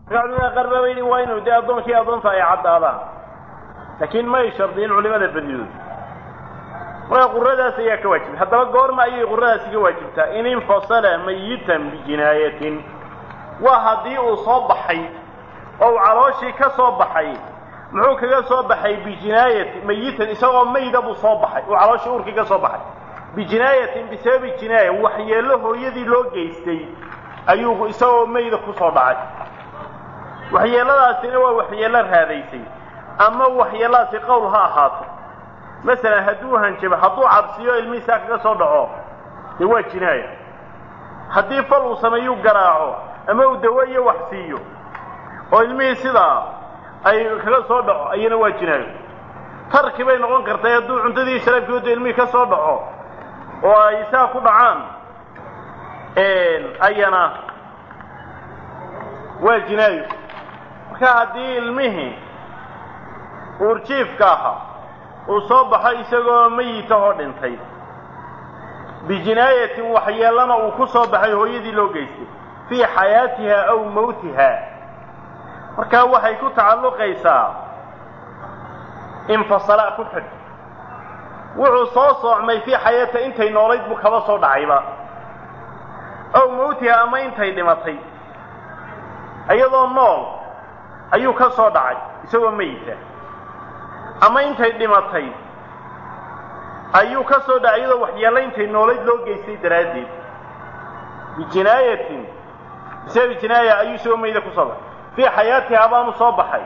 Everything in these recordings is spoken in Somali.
culimada qaar baa bayidhi waa inuu dee addoonkii addoonta ay caddaadaan laakiin may shardiyin culimada badidood marka quradaas ayaa ka waajibtay haddaba goorma ayay quradaasi ka waajibtaa in infasala mayitan bijinaayatin waa haddii uu soo baxay oo uu calooshii ka soo baxay muxuu kaga soo baxay bijinaayati mayitan isagoo mayda buu soo baxay uu calooshii uurkii ka soo baxay bijinaayatin bisababi jinaaya waxyeello hooyadii loo geystay ayuu isagoo mayda kusoo dhacay waxyeelladaasina waa waxyeello raadaysay ama waxyeelladaasi qowl ha ahaato masalan hadduu hanjabo hadduu cabsiyo ilmihiisaa kaga soo dhaco dee waa jinaaya haddii fal uu sameeyuu garaaco ama uu dawo iyo wax siiyo oo ilmihii sidaa ay kaga soo dhaco ayana waa jinaayo tarki bay noqon kartay hadduu cuntadii sharaabkooda ilmihii ka soo dhaco oo ay saa ku dhacaan ayana waa jinaayo marka haddii ilmihii uurjiifka ahaa uu soo baxo isagoo mayitahoo dhintay bijinaayatin waxyeellana uu ku soo baxay hooyadii loo geystay fii xayaatiha aw mawtiha markaa waxay ku tacalluqaysaa infasala ku xidh wuxuu soo soocmay fii xayaatiha intay noolayd buu kaba soo dhacayba aw mawtiha ama intay dhimatay iyadoo nool ayuu ka soo dhacay isagoo mayita ama intay dhimatay ayuu ka soo dhacay iyadoo waxyeello intay noolayd loo geystay daraaddeed bijinaayatin bisababi jinaaya ayuu isagoo mayda ku soo baxay fii xayaatiha baanu soo baxay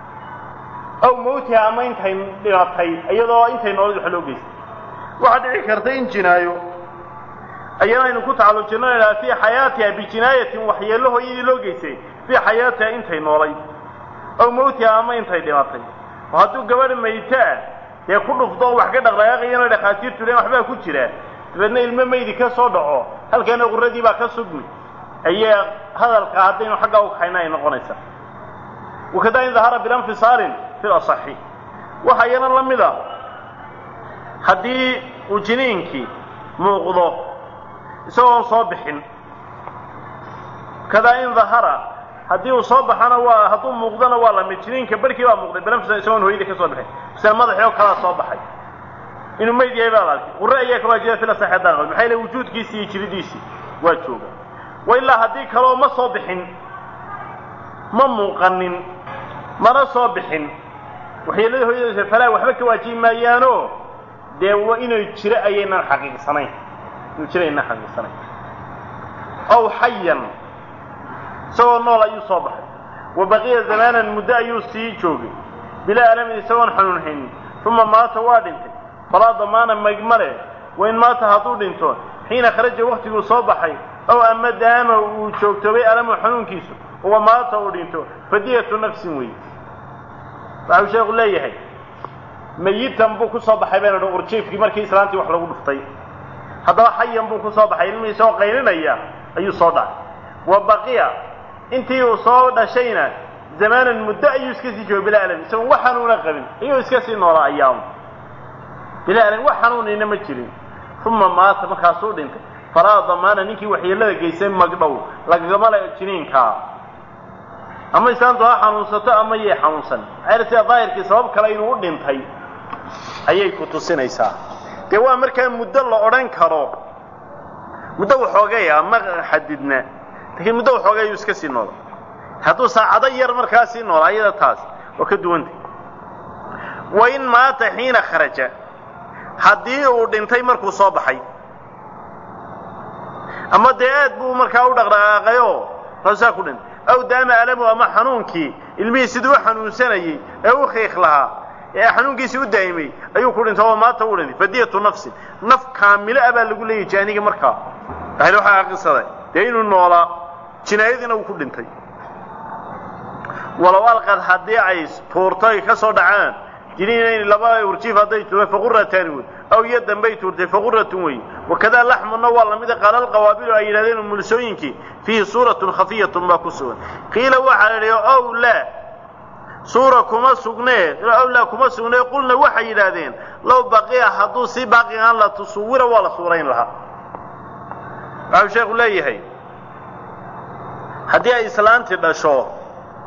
aw mawtiha ama intay dhimatay iyadoo intay noolayd wax loo geystay waxaa dhici karta in jinaayo ayana aynu ku tacallujinno idhaha fii xayaatiha bijinaayatin waxyeello hooyadii loo geystay fii xayaatiha intay noolayd aw mawtiha ama intay dhimatay oo hadduu gabadh maytaa dee ku dhufto oo wax ka dhaqdhaqaaqayana dhakhaatiirtu len waxbaa ku jira dabeedna ilmo maydi ka soo dhaco halkaana quradii baa ka sugmi ayaa hadalka haddaynu xaggaa u kaxayna ay noqonaysaa wakadaa in dahara bilanfisaalin fi lasaxi waxa iyana la mid a haddii uu jiniinkii muuqdo isagoon soo bixin kadaa in dahara haddii uu soo baxana waa hadduu muuqdona waa lamid jiniinka barkii baa muuqday bilanfisal isagoon hooyadii ka soo bixin misale madaxii oo kalaa soo baxay inuu mayd yahay baa la arkay qurre ayaa ka waajibaa fil asaxi haddaan qabin maxaa yeele wujuudkiisii iyo jiridiisii waa jooga wa ilaa haddii kaloo ma soo bixin ma muuqanin mana soo bixin waxyeelada hooyadiisa falaa waxba ka waajibi maayaano dee waa inay jiro ayaynan xaqiiqsanayn inuu jiro aynan xaqiiqsanayn aw xayan isagoo nool ayuu soo baxay wa baqiya zamaanan muddo ayuu sii joogay bilaa alamin isagoon xanuunhaynin uma maata waa dhintay falaa damaana maygmale wain maata hadduu dhinto xiina kharaja waktiguu soo baxay ow ama daama uu joogtoobay alamu xanuunkiisu uwa maata uu dhinto fadiyatu nafsin wey waxau sheekhu leeyahay mayitan buu ku soo baxay baynu dhan urjiifkii markii islaantii wax lagu dhuftay haddaba xayan buu ku soo baxay ilmihii isagoo qaylinaya ayuu soo dhacay wa baqiya intii uu soo dhashayna zamaanan muddo ayuu iska sii joogay bilaa alam isagoon wax xanuuna qabin ayuu iska sii noolaa ayaam bilaa alam wax xanuunayna ma jirin uma maata markaasuu dhintay falaa damaana ninkii waxyeellada geystay magdhow lagagama le jiniinkaa ama islaantu ha xanuunsato ama yay xanuunsan maxaa sida daahirkii sabab kale inuu u dhintay ayay ku tusinaysaa dee waa markaa muddo la odhan karo muddo waxoogaya ma xadidna laakiin muddo waxoogay ayuu iska sii noola hadduu saacado yar markaa sii noola ayada taas waa ka duwantay wa in maata xiina kharaja haddii uu dhintay markuu soo baxay ama dee aad buu markaa u dhaqdhaqaaqayoo saa ku dhintay aw daama alamu ama xanuunkii ilmihii siduu u xanuunsanayey ee u khiikh lahaa ee xanuunkiisii u daa'imay ayuu ku dhintay oo maata u dhintay fadiyatu nafsin naf kaamilo ah baa lagu leeyahy jaaniga markaa ahli waxaa aqisaday dee inuu noolaa jinaayadiina uu ku dhintay walow alqad haddii ay tuurto ay ka soo dhacaan jiniinayn laba urjiif hadday tuureen faqurataani wey aw iyo dambay tuurtay faquratun wey wakadaa laxmuna waa lamida qaala alqawaabilu ay yidhahdeen mulsooyinkii fiihi suuratun khafiyatun baa ku sugan qiila waxaa la yidhi ow laa suura kuma sugnee ow laa kuma sugnee qulna waxay yidhaahdeen low baqiya hadduu si baaqi aan la tusuwira waa la suurayn lahaa waxau sheekhu leeyahay haddii ay islaantii dhasho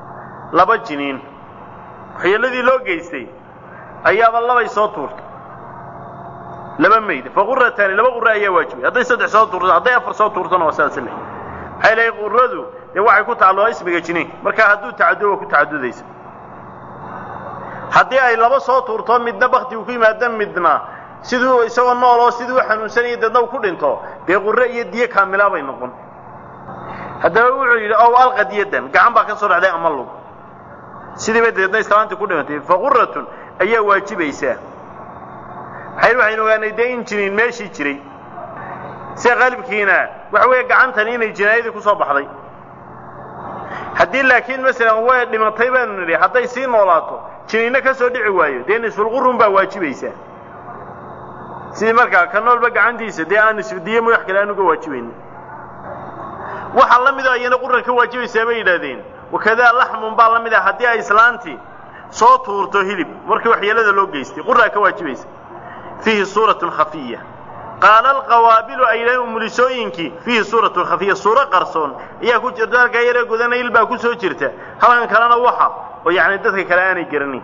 laba jiniin waxyeeladii loo geystay ayaaba labay soo tuurtay laba mayd fa qurataani laba qura ayaa waajibay hadday saddex soo tuurto hadday afar soo tuurtona waa sidaas le maxay lehay quradu dee waxay ku tacalluqaa ismiga jiniinka marka hadduu tacaddo waa ku tacadudaysa haddii ay laba soo tuurto midna baktigu ku yimaado midna siduu isagoo nool oo siduu u xanuunsanaya deedna u ku dhinto dee qurre iyo diyo kaamilaa bay noqon haddaba wuxuu yidhi ow alqadiyadan gacan baa ka soo dhacday ama lug sidiiba deedna islaantii ku dhimatay fa quratun ayaa waajibaysaa maxay waxaynu ogaanay dee in jiniin meeshii jiray sida qaalibkiina waxa weeye gacantani inay jinaayadii ku soo baxday haddii laakiin masalan way dhimatay baanu nidhi hadday sii noolaato jiniinna ka soo dhici waayo dee nisfulqurun baa waajibaysaa sidii markaa ka noolba gacantiisa dee aan nisfudiye madax kale aan uga waajibaynin waxaa la mida ayana quran ka waajibaysaa bay yidhaahdeen wakadaa laxmun baa la mid ah haddii ay islaantii soo tuurto hilib markii waxyeelada loo geystay quraa ka waajibaysa fiihi suuratun khafiya qaala alqawaabilu ay yidhahdeen umulisooyinkii fiihi suuratun khafiya suuro qarsoon ayaa ku jirta halkaa yaree gudana il baa ku soo jirta halkan kalena waxa oo yacni dadka kale aanay garanin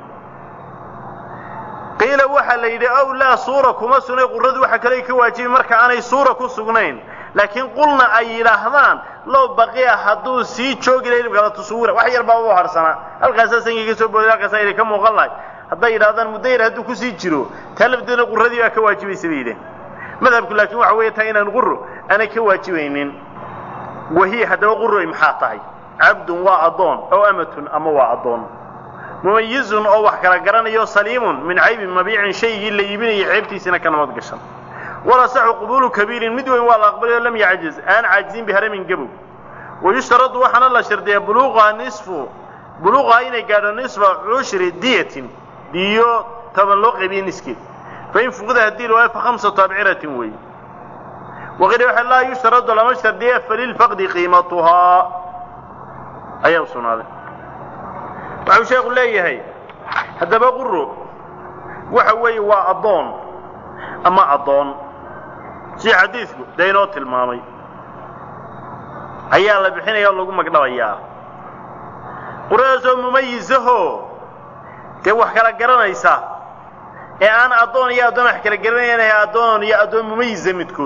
qiila waxaa la yidhi ow laa suura kuma sugnay quradu waxa kale ka waajibi marka aanay suura ku sugnayn laakiin qulna ay yidhaahdaan low baqiya hadduu sii joogi laha hilibka la tusuwira wax yar baa u harsanaa halkaasaa sankii ka soo booday halkaasaa inay ka muuqan lahay hadday yidhahdaan muddo yar hadduu kusii jiro taa lafteedna quradii baa ka waajibaysa bay yidhaheen madhabku laakiin waxa weeye taa inaan quro aanay ka waajibaynin wahiya haddaba quroy maxaa tahay cabdun waa addoon ow amatun ama waa addoon mumayizun oo wax kala garanayo saliimun min caybin mabiicin shaygii la iibinayay ceebtiisina ka nabad gashan walasaxu qubuulu kabiirin mid weyn waa la aqbalay oo lam yacjiz aan caajizin biharamin gabow wayushtaradu waxaana la shardiyaa buluuqaha nisfu buluuqaha inay gaadho nisfa cushri diyatin diyo toban loo qaybiye niskeed fain fuqida haddii la waayo fa khamsatu abciratin weeye waqila waxa laa yushtaradu lama shardiya falilfaqdi qiimatuhaa ayaa u sugnaaday waxau sheekhu leeyahay haddaba quro waxa weeye waa addoon ama addoon sida xadiidku dee inoo tilmaamay ayaa la bixinaya oo lagu magdhabayaa quradaasoo mumayisahoo dee wax kala garanaysa ee aan addoon iyo addoon wax kala garanayanahay addoon iyo addoon mumayisa midkood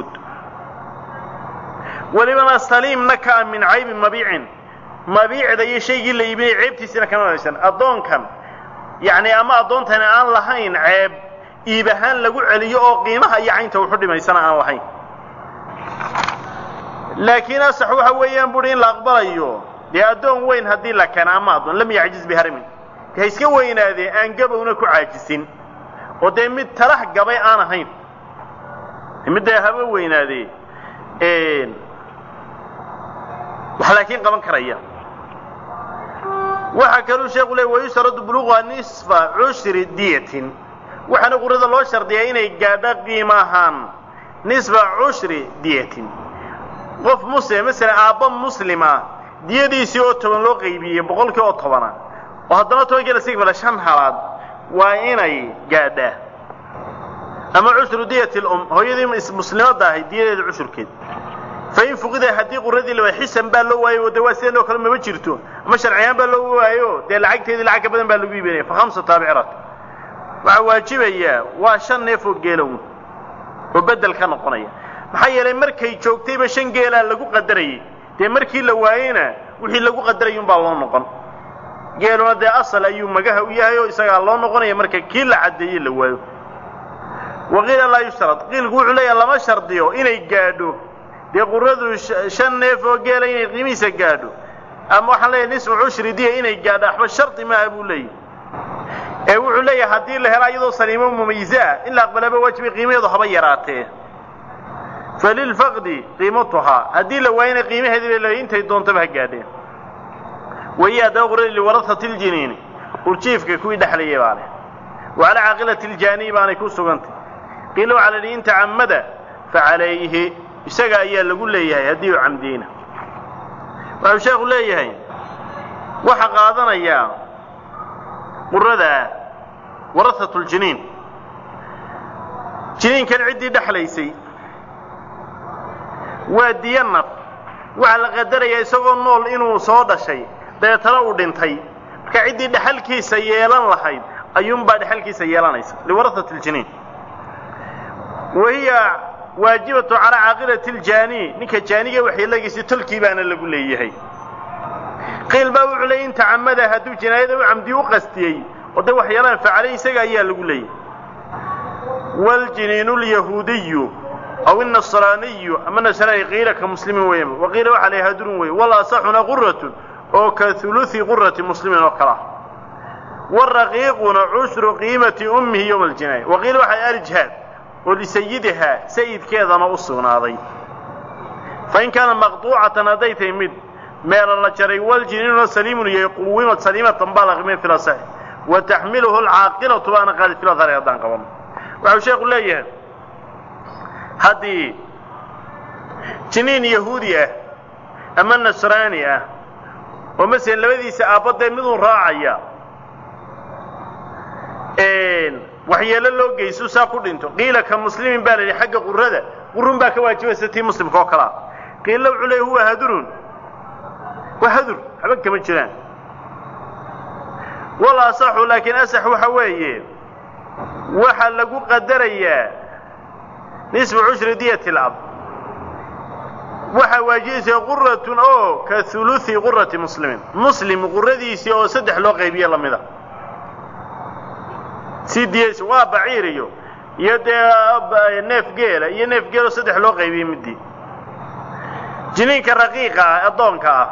welibana saliimna ka a min caybi mabiicin mabiicda iyo shaygii la iibinaya ceebtiisina kama haysan addoonkan yacni ama addoontani aan lahayn ceeb iib ahaan lagu celiyo oo qiimaha iyo caynta wuxu dhimaysana aan lahayn laakiin asax waxa weeyaan buhi in la aqbalayo dee addoon weyn haddii la keena ama addoon lam yacjiz biharamin de ha iska weynaadee aan gabowna ku caajisin oo dee mid talax gabay aan ahayn midda haba weynaadee wax laakiin qaban karaya waxaa kaluu sheeku leey wayustaradu buluuqa nisfa cushri diyatin waxaana qurada loo shardiyaa inay gaadho qiimo ahaan nisfa cushri diyatin qof muslim masalan aabba muslima diyadiisii oo toban loo qaybiyey boqolkii oo tobana oo haddana tobankii la sii fala shan halaad waa inay gaadhaa ama cushru diyati lum hooyadii muslimadda ahay diyadeeda cushurkeed fain fuqida haddii quradii la waayo xisan baa loo waayo de waa sidan oo kale mama jirto ama sharciyaan baa loo waayo dee lacagteedii lacag ka badan baa lagu iibinaya fa khamsatu abcirat waxaa waajibayaa waa shan neef oo geelow oo bedel ka noqonaya maxaa yeelay markay joogtayba shan geelaa lagu qadarayay dee markii la waayeyna wixii lagu qadarayay unbaa loo noqon geeluna dee asal ayuu magaha u yahay oo isagaa loo noqonaya marka kii la caddeeyey la waayo waqiila laa yushtarad qiilku wuxuu leeyahay lama shardiyo inay gaadho dee quradu shan neef oo geela inay qiimihiisa gaadho ama waxaan leeyahay nisfu cushri diya inay gaadho waxba shardi maaha buu leeyahy ee wuxuu leeyahay haddii la helo iyadoo saliimo mumayise ah in la aqbalaba waajibay qiimaheedu haba yaraatee falilfaqdi qiimatuhaa haddii la waayana qiimaheedii bay leeyahay intay doontaba ha gaadheen wahiya haddaba quradi liwarahati ljiniini urjiifka kuwii dhexlayay baa leh wa calaa caaqilati ljaaniyi baanay ku sugantay qiila waxaa la yidhi in tacamada fa calayhi isaga ayaa lagu leeyahay haddii uu camdiyeyna waxau sheekhu leeyahay waxa qaadanayaa qurada warahatu ljiniin jiniinkan ciddii dhexlaysay waa diyo naf waxaa la qadarayaa isagoo nool inuu soo dhashay dabeetana uu dhintay marka marka ciddii dhexalkiisa yeelan lahayd ayuunbaa dhexalkiisa yeelanaysa liwarahat اljiniin wahiya waajibatu calaa caaqilati اljaani ninka jaaniga waxyeelagiisi tolkii baana lagu leeyahay qiil baa wuxuu leeyay in tacamada hadduu jinaayada u camdi u qastiyey oo de waxyeelaan facalay isaga ayaa lagu leeyahay waljiniinu lyahuudiyu aw النصrاaniyu ama nasraani qiila ka muslimin weeyaan waqiila waxaa la hadurun wey walasaxuna quratun oo ka huluثi qurati muslimin oo kale ah waraqiiquna cushru qiimati ummihi ywma اljinaaya waqiila waxaa arijhaad oo lisayidihaa sayidkeedana u sugnaaday fain kaana maqطuucatan hadday tahay mid meela la jaray waljiniinuna saliimun yahay quwimad saliimatan baa la qiimay fil asax wa taxmiluhu alcaaqilatu baana qaadi fil adhari haddaan qabano waxau sheekhu leeyahay haddii jiniin yahuudi ah ama nasraani ah oo masalan labadiisa aabbadee miduu raacaya waxyeelo loo geyso saa ku dhinto qiila ka muslimin baa la yidhi xagga qurada qurun baa ka waajibaysa tii muslimka oo kalea qiila wuxuu leey huwa hadurun waa hadur waxba kama jiraan wal asaxu laakiin asax waxa weeye waxa lagu qadarayaa nisfu cushri diyati lab waxaa waajibaysa quratun oo ka huluثi qurati muslimin muslim quradiisii oo saddex loo qaybiye lamida si diyaysa waa baciir iyo iyo dee neef geela iyo neef geeloo saddex loo qaybiyey midii jiniinka raqiiqa ah addoonka ah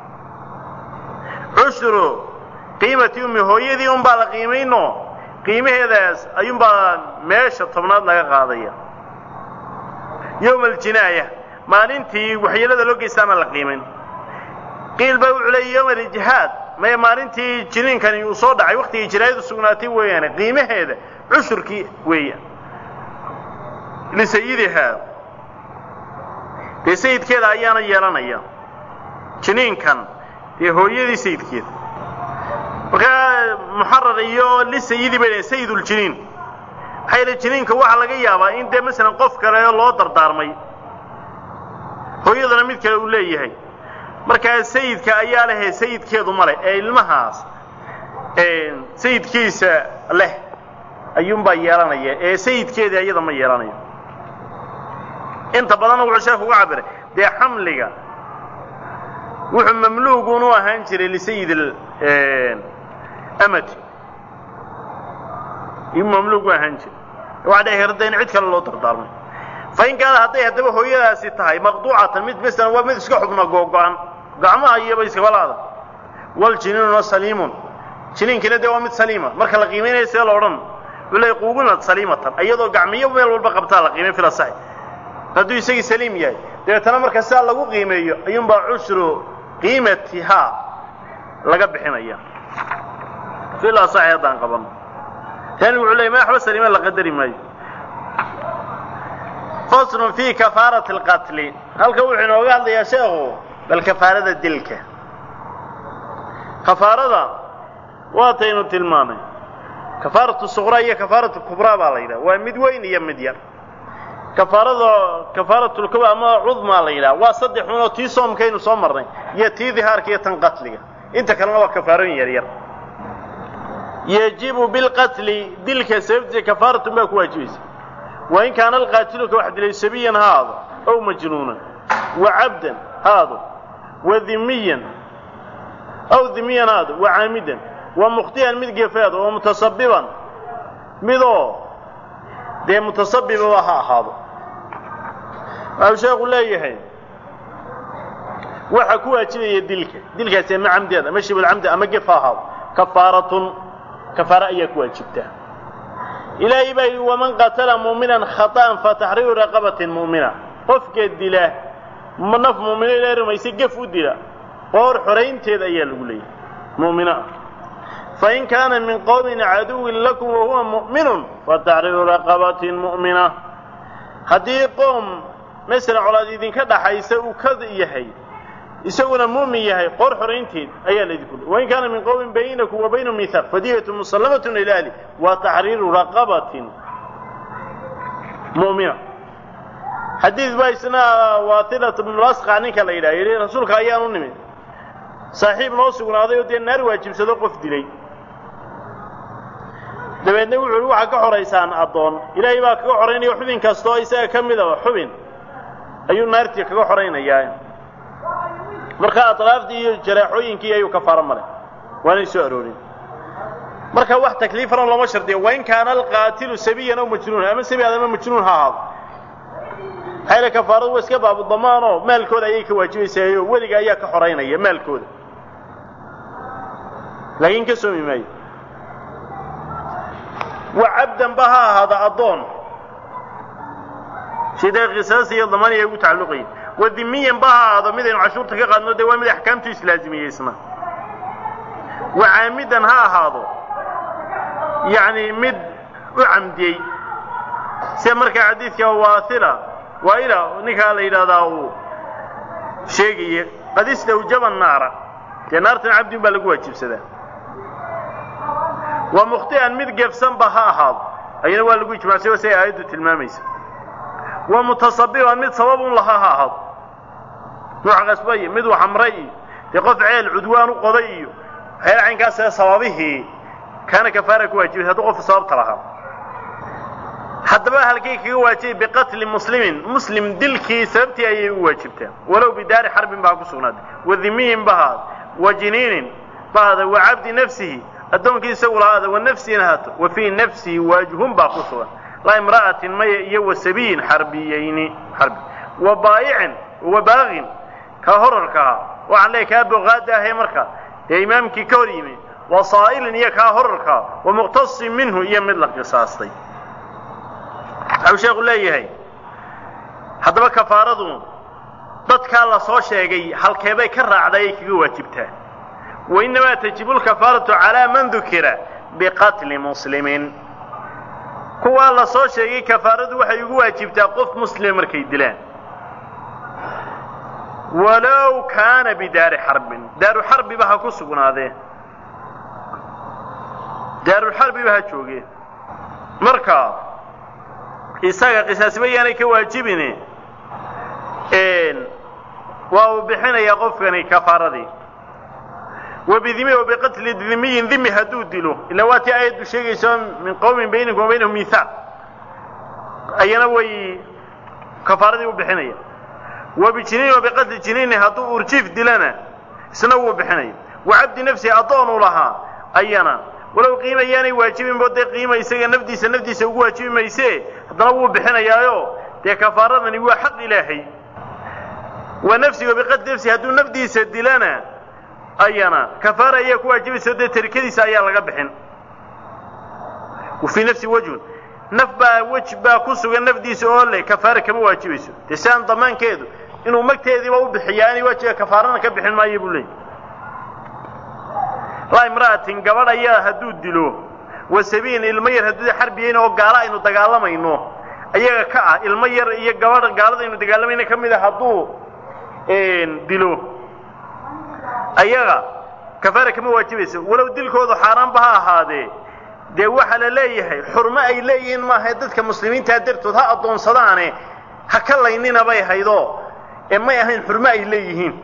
cushru qiimati ummi hooyadii un baa la qiimayno qiimaheedaas ayuunbaa meesha tobnaad laga qaadaya yowma aljinaaya maalintii waxyeelada loo geystaana la qiimayn qiil baa wuxuu leeyay yowma alijhaad maya maalintii jiniinkani uu soo dhacay waktigii jinaayadu sugnaatay weeyaane qiimaheeda cushurkii weeyaan lisayidihaa dee sayidkeeda ayaana yeelanaya jiniinkan dee hooyadii sayidkeeda markaa muxarar iyo lisayidi bay dhahen sayiduljiniin maxaa yeele jiniinka waxaa laga yaabaa in dee masalan qof kale loo dardaarmay hooyadana mid kale uu leeyahay markaa sayidka ayaa lehee sayidkeedu ma leh ee ilmahaas sayidkiisa leh ayuunbaa yeelanaya ee sayidkeeda iyada ma yeelanayo inta badanna wuxuu sheekhu uga cabiray dee xamliga wuxuu mamluugun u ahaan jiray lisayid amati iyuu mamluug u ahaan jiray waxaa dhici karta in cid kale loo dardaarmay fain kaana hadday haddaba hooyadaasi tahay maqduucatan mid masalan waa mid iska xubna googo-an gacmaha iyoba iskabalaada wal jiniinuna saliimun jiniinkina dee waa mid saliima marka la qiimaynaya see la odhan wuxuu leey quugunad saliimatan iyadoo gacmiyo meel walba qabtaa la qiimay fil asaxi hadduu isagii saliim yahay dabeetana marka sidaa lagu qiimeeyo ayuunbaa cushru qiimatihaa laga bixinaya fil asaxi haddaan qabano tani wuxuu leeyay ma waxba saliima la qadari maayo faslun fii kafaarati alqatli halka wuxuu inooga hadlayaa sheekhu bal kafaarada dilka kafaarada waataynu tilmaamay kafaaratu suqraa iyo kafaaratu kubraa baa la yidhaha waa mid weyn iyo mid yar kafaarada kafaaratulkuba ama cudmaa la yidhaha waa saddex unoo tii soomkaynu soo marnay iyo tii dihaarka iyo tan qatliga inta kalena waa kafaarooyin yar yar yajibu bilqatli dilka sababtiisa kafaaratun baa ku waajibaysa wain kaana alqaatilu ka wax dilay sabiyan ha aado ow majnuunan wa cabdan ha aado wa dimiyan aw dimiyan ha aado wa caamidan wa mukhtiyan mid gefeado wa mutasabiban midoo dee mutasabibaba ha ahaado waxau sheekhu leeyahay waxa ku waajibaya dilka dilkaasi ama camdeed ama shibulcamdi ama gef ha ahaado kafaaratun kafaara ayaa ku waajibtaa ilaahay baa yidhi waman qatala muuminan khaطa'an fataxriiru raqabatin mu'mina qofka dila naf mu'mino ilaahay rumaysay gef u dila qoor xoraynteed ayaa lagu leeyahay mu'mino ah fain kaana min qowmin caduwin lakum wahuwa mu'minun fataxriiru raqabatin mu'mina haddii qoom masalan colaad idinka dhaxaysa uu ka yahay isaguna mu'min yahay qoor xoraynteed ayaa laydinku leey wain kaana min qowmin baynakum wa baynahum mihaaq fadiyatu musallamatun ila ahli wa taxriiru raqabatin mu'mina xadiid baa isna waatilat bnulasqa ninka la yidhaha yidhi rasuulka ayaan u nimid saaxiib noo sugnaaday oo dee naar waajibsado qof dilay dabeedna wuxu uhi waxaa ka xoraysaan addoon ilaahay baa kaga xoraynaya xubin kastoo isaga ka midaba xubin ayuu naartii kaga xoraynayaa marka aطraaftii iyo jaraaxooyinkii ayuu kafaaro male waanay soo aroorin marka wax takliifana looma shardiya wain kaana alqaatilu sabiyan aw majnuunan ama sabi adama majnuun ha ahaado maxayla kafaaradu waa iska baabu damaanoo maalkooda ayay ka waajibaysaayo weliga ayaa ka xoraynaya maalkooda laakiin ka soomi maayo wa cabdan ba ha ahaada addoon sidee qisaas iyo damaan ay ugu tacalluqayin wa dimiyan ba ha ahaado midaynu cashuurta ka qaadno dee waa mid axkaamtu islaazimiyeysna wa caamidan ha ahaado yacni mid u camdiyey sida markaa xadiidka waaila waaila ninkaa la yidhahdaa uu sheegaya qad istawjaba naara dee naartan cabdin baa lagu waajibsadaa wa mukhti'an mid gefsanba ha ahaado ayana waa lagu ijmacsay oo siay aayaddu tilmaamaysa wa mutasabiban mid sababun laha ha ahaado nuuc qasba iyo mid waxamray iyo dee qof ceel cudwaan u qoday iyo waxyaala caynkaasee sababihii kaana kafaara ku waajibay hadduu qofku sababta lahaa haddaba halkay kaga waajibay biqatli muslimin muslim dilkii sababtii ayay u waajibtaa walow bidaari xarbin baa ku sugnaatay wa dimiyin bahaad wa jiniinin bahaada wa cabdi nafsihi addoonkii isagu lahaada wa nafsina haato wa fii nafsihi waajhun baa ku sugan laa imra'atin maya iyo wa sabiyin xarbiyayni xarbi wa baayicin wa baaqin ka horarkaha waxaan leeyahy kaa boqaada ahe marka dee imaamkii ka hor yimi wa saa'ilin iyo kaa horarkaa wa muqtasin minhu iyo mid la qisaastay waxau sheekhu leeyahay haddaba kafaaradu dadkaa la soo sheegay halkeebay ka raacday ay kaga waajibtaa wa innamaa tajibu lkafaaratu calaa man dukira biqatli muslimin kuwaa la soo sheegay kafaaradu waxay ugu waajibtaa qof muslima markay dilaan walow kaana bidaari xarbin daaru xarbiba ha ku sugnaadee daarulxarbiba ha joogee marka isaga qisaasba yaanay ka waajibine waa uu bixinayaa qofkani kafaaradii wa bidimi wa biqatli dimiyin dimi hadduu dilo ila waa tii aayaddu sheegayso min qowmin baynikum wa baynahum mihaaq ayana way kafaaradii u bixinaya wa bijiniin wa biqatli jiniini hadduu urjiif dilana isna wuu bixinaya wa cabdi nafsihi addoonuu lahaa ayana walow qiima yaanay waajibinbo dee qiima isaga nafdiisa nafdiisa ugu waajibi mayse haddana wuu bixinayaayo dee kafaaradani waa xaq ilaahay wa nafsihi wa biqatli nafsihi hadduu nafdiisa dilana ayana kafaara ayaa ku waajibaysa dee tarikadiisa ayaa laga bixin wa fii nafsi wajhun naf baa wej baa ku sugan nafdiisa oo le kafaara kama waajibayso dee si aan damaankeedu inuu magteediiba u bixiya aanay waajiba kafaarana ka bixin maayo buu leeyay laa imra'atin gabadh ayaa hadduu dilo wa sabiin ilmo yar hadduu xarbiyeyn oo gaalo aynu dagaalamayno ayaga ka ah ilmo yar iyo gabadh gaalada aynu dagaalamayno ka mid a hadduu dilo ayaga kafaara kama waajibayso walow dilkoodu xaaraanba ha ahaadee dee waxaa la leeyahay xurmo ay leeyihiin maaha dadka muslimiintaa dartood ha addoonsadaane ha ka laynina bay haydoo ee may ahayn xurmo ay leeyihiin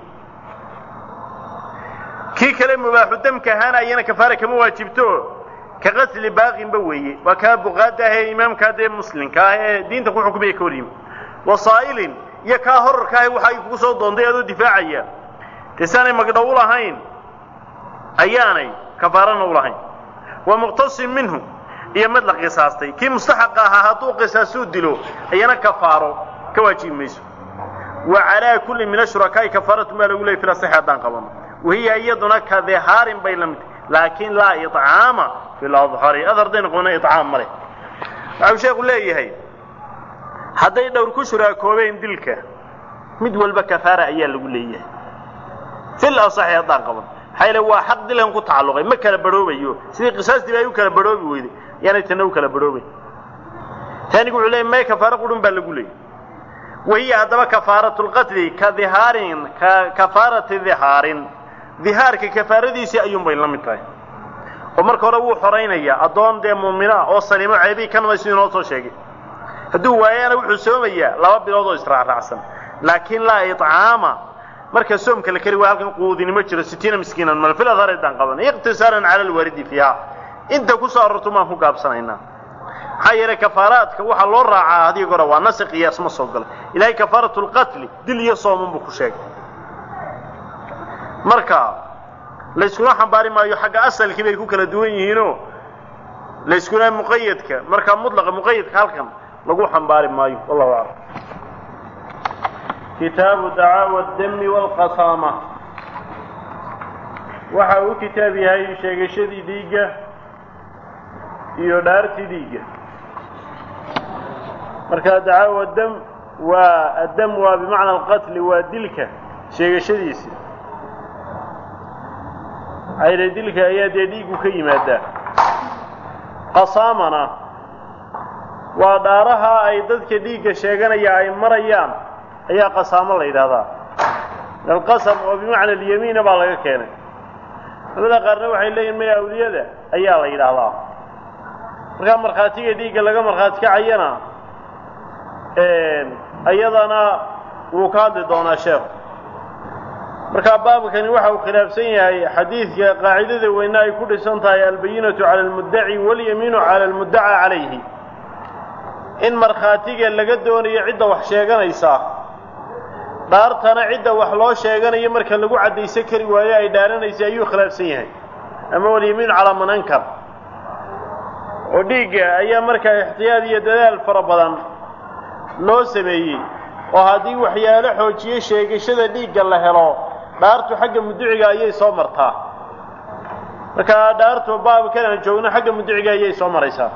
kii kale mubaaxu damka ahaana ayana kafaara kama waajibto ka qatli baaqinba weeye waa kaa buqaada ah ee imaamkaa dee muslimka ah ee diinta ku xukumaya ka hor yimi wa saa'ilin iyo kaa horarka ah waxa ay kugu soo doontay adoo difaacaya dee saanay magdhow u lahayn ayaanay kafaarana u lahayn wa muqtasin minhu iyo mid la qisaastay kii mustaxaqa ahaa hadduu qisaasuu dilo ayana kafaaro ka waajibi mayso wa calaa kulli min ashurakaai kafaaratu maa lagu leeyay fil asaxi haddaan qabano wahiya iyaduna ka dihaarin bay la mid laakiin laa iطcaama fi ladhari adardayna qona iطcaam male waxau sheekhu leeyahay hadday dhowr ku shuraakoobeen dilka mid walba kafaara ayaa lagu leeyahay fil asaxi haddaan qaban maxaa yeele waa xaq dilan ku tacalluqay ma kala barhoobayo sidii qisaastii ba ay u kala barhoobi weyday yaanay tanna u kala barhoobay taanigu wuxuu leeyay may kafaaro qurun baa lagu leeyay wahiya haddaba kafaaratu lqatli ka dihaarin ka kafaarati dihaarin dihaarka kafaaradiisii ayuunbay la mid tahay oo marka hore wuu xoraynayaa addoon dee muumina oo saliimo ceebii ka namay siduu inoo soo sheegay hadduu waayana wuxuu soomayaa laba bilood oo israacraacsan laakiin laa iطcaama marka soomka la kari waa halkan quudinimo jiro sitiina miskiinan mal fil adhar daan qaban iqtisaaran cala alwaridi fiiha inta ku soo arorto maan ku gaabsanaynaa maxaa yeelay kafaaraadka waxaa loo raacaa haddii hore waa nasi qiyaas ma soo galo ilaahay kafaaratu lqatli dil iyo sooman buu ku sheegay marka layskuna xambaari maayo xagga asalkii bay ku kala duwan yihiinoo layskuna muqayadka markaa mutlaqa muqayadka halkan lagu xambaari maayo wallahu aclam kitaabu dacaawa dami waalqasaama waxa uu kitaab yahay sheegashadii dhiigga iyo dhaartii dhiigga marka dacaawa dam waa addam waa bimacna alqatli waa dilka sheegashadiisi ayla dilka ayaa dee dhiigu ka yimaadaa qasaamana waa dhaaraha ay dadka dhiigga sheeganaya ay marayaan ayaa qasaamo la yidhahdaa alqasam oo bimacna alyamiina baa laga keenay culamada qaarna waxay leeyihin maya awliyada ayaa la yidhaahdaa markaa markhaatiga dhiigga laga markhaati kacayana iyadana wuu ka hadli doonaa sheekhu markaa baabkani waxa uu khilaafsan yahay xadiidka qaacidada weyne ay ku dhisan tahay albayinatu cala almuddaci walyamiinu cala almuddaca calayhi in markhaatiga laga doonayo cidda wax sheeganaysa dhaartana cidda wax loo sheeganayo marka lagu caddaysan kari waayo ay dhaaranaysa ayuu khilaafsan yahay ama walyamiinu calaa man ankar oo dhiigga ayaa markaa ixtiyaad iyo dadaal fara badan loo sameeyey oo haddii waxyaalo xoojiye sheegashada dhiigga la helo dhaartu xagga muduciga ayay soo martaa markaa dhaartu baabkan aan joogno xagga muduciga ayay soo maraysaa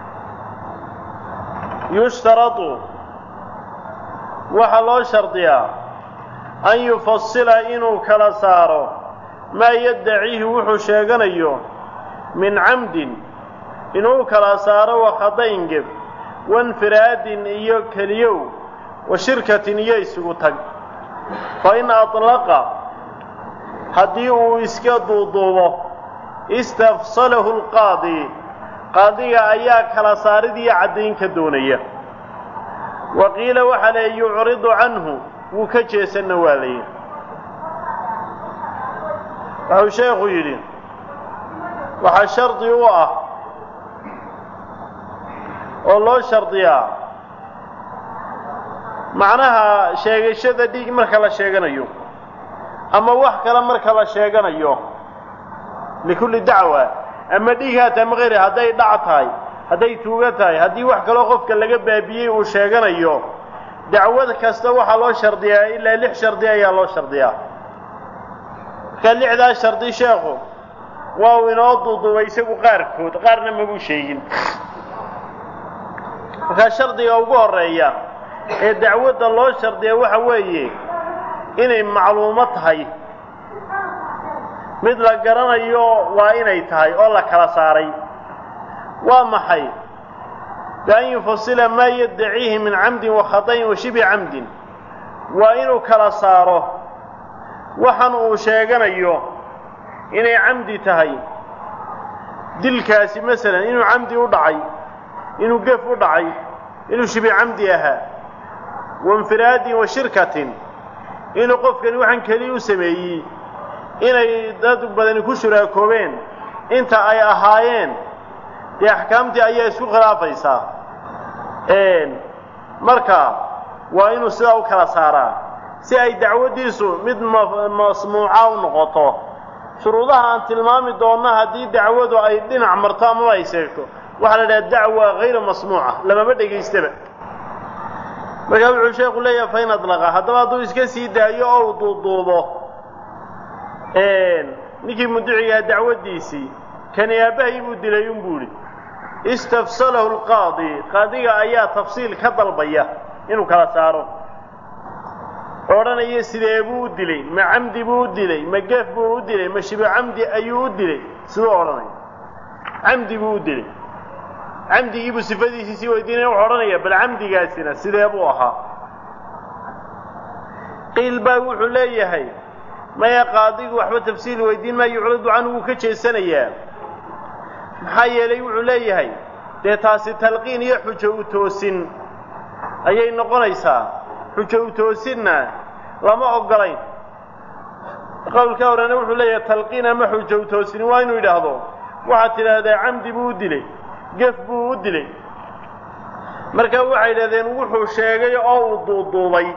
yushtaradu waxaa loo shardiyaa an yufasila inuu kala saaro maa yaddaciihi wuxuu sheeganayo min camdin inuu kala saaro wakhadayn-geb wainfiraadin iyo keliyow wa shirkatin iyo isugu tag fa in atlaqa haddii uu iska duuduubo istafsalahu alqaadi qaadiga ayaa kala saarid iyo caddayn ka doonaya wa qiila waxaa leey yucridu canhu wuu ka jeesanna waa layihi waxuu sheekhu yidhi waxaa shardi u ah oo loo shardiyaa macnaha sheegashada dhiig marka la sheeganayo ama wax kale marka la sheeganayo likulli dacwa ama dhiig haa tahay ma hayri hadday dhac tahay hadday tuugo tahay haddii wax kaloo qofka laga baabiyey uu sheeganayo dacwad kasta waxaa loo shardiyaa ilaa lix shardi ayaa loo shardiyaa markaa lixdaa shardi sheekhu waa uu inoo duuduubay isagu qaarkood qaarna mabuu sheegin markaa shardiga ugu horreeya ee dacwadda loo shardiya waxa weeye inay macluumo tahay mid la garanayo waa inay tahay oo la kala saaray waa maxay bian yufasila maa yaddaciihi min camdin wa khadayn wa shibi camdin waa inuu kala saaro waxan uu sheeganayo inay camdi tahay dilkaasi masalan inuu camdi u dhacay inuu gef u dhacay inuu shibi camdi ahaa wainfiraadin wa shirkatin inuu qofkani waxaan keliya u sameeyey inay dad badani ku shuraakoobeen inta ay ahaayeen dee axkaamtii ayaa isku khilaafaysaa marka waa inuu sidaa u kala saaraa si ay dacwaddiisu mid masmuuca u noqoto shuruudaha aan tilmaami doonno haddii dacwadu ay dhinac marto amaba ay sheegto waxaa la idhaha dacwa hayra masmuuca lamama dhegaystaba markaa wuxuu sheekhu leeyahay fain adlaqa haddaba hadduu iska sii daayo oo u duuduubo ninkii muducigaa dacwaddiisii kani aabbahay buu dilay unbuu idhi istafsalahu alqaadi qaadiga ayaa tafsiil ka dalbaya inuu kala saaro odhanaya sidee buu u dilay ma camdi buu u dilay ma geef buu u dilay ma shibo camdi ayuu u dilay siduu odhanaya camdi buu u dilay camdigii buu sifadiisii sii weydiinaya wuxuu odhanaya bal camdigaasina sidee buu ahaa qiil baa wuxuu leeyahay maya qaadigu waxba tafsiil weydiin maayo yucradu canhu wuu ka jeesanayaa maxaa yeelay wuxuu leeyahay dee taasi talqiin iyo xujo u toosin ayay noqonaysaa xujo u toosinna lama oggolayn qowlka horena wuxuu leeyahay talqiin ama xujow toosini waa inuu yidhaahdo waxaad tidhaahdaa camdi buu u dilay gef buu u dilay marka waxay yidhahdeen wuxuu sheegay oo uu duuduubay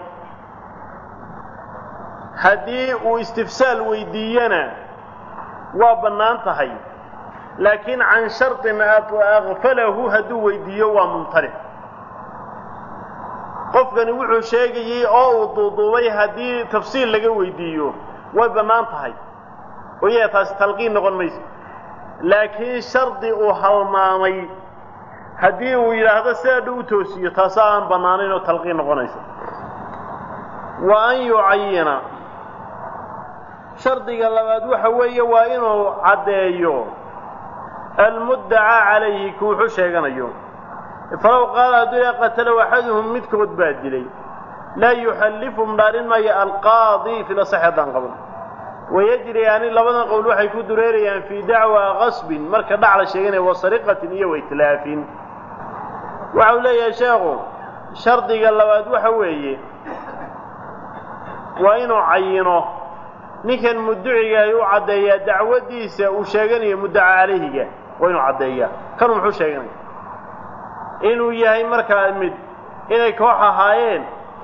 haddii uu istifsaal weydiiyana waa bannaan tahay laakiin can shardin akfalahu hadduu weydiiyo waa mumtanic qofkani wuxuu sheegayey oo uu duuduubay haddii tafsiil laga weydiiyo way bannaan tahay oo iyaga taasi talqiin noqon mayso laakiin shardi uu halmaamay haddii uu yidhaahdo sidaa dhow u toosiyo taasoo aan bannaanayn oo talqiin noqonaysa wa an yucayina shardiga labaad waxa weeye waa inuu caddeeyo almuddacaa calayhi ku wuxuu sheeganayo falow qaala hadduu yaa qatalow axaduhum midkood baa dilay laa yuxallifhum dhaarin maayo alqaadi fi lasaxi haddaan qaban wayajriyaani labadan qowl waxay ku dureerayaan fii dacwa qasbin marka dhac la sheeganaya wa sariqatin iyo waitlaafin waxa uu leeyahay sheekhu shardiga labaad waxa weeye waa inuu cayino ninkan mudducigaay u caddeeyaa dacwaddiisa uu sheeganayo muddaca calayhiga waa inuu caddeeyaa kanuu muxuu sheeganaya inuu yahay markaa mid inay koox ahaayeen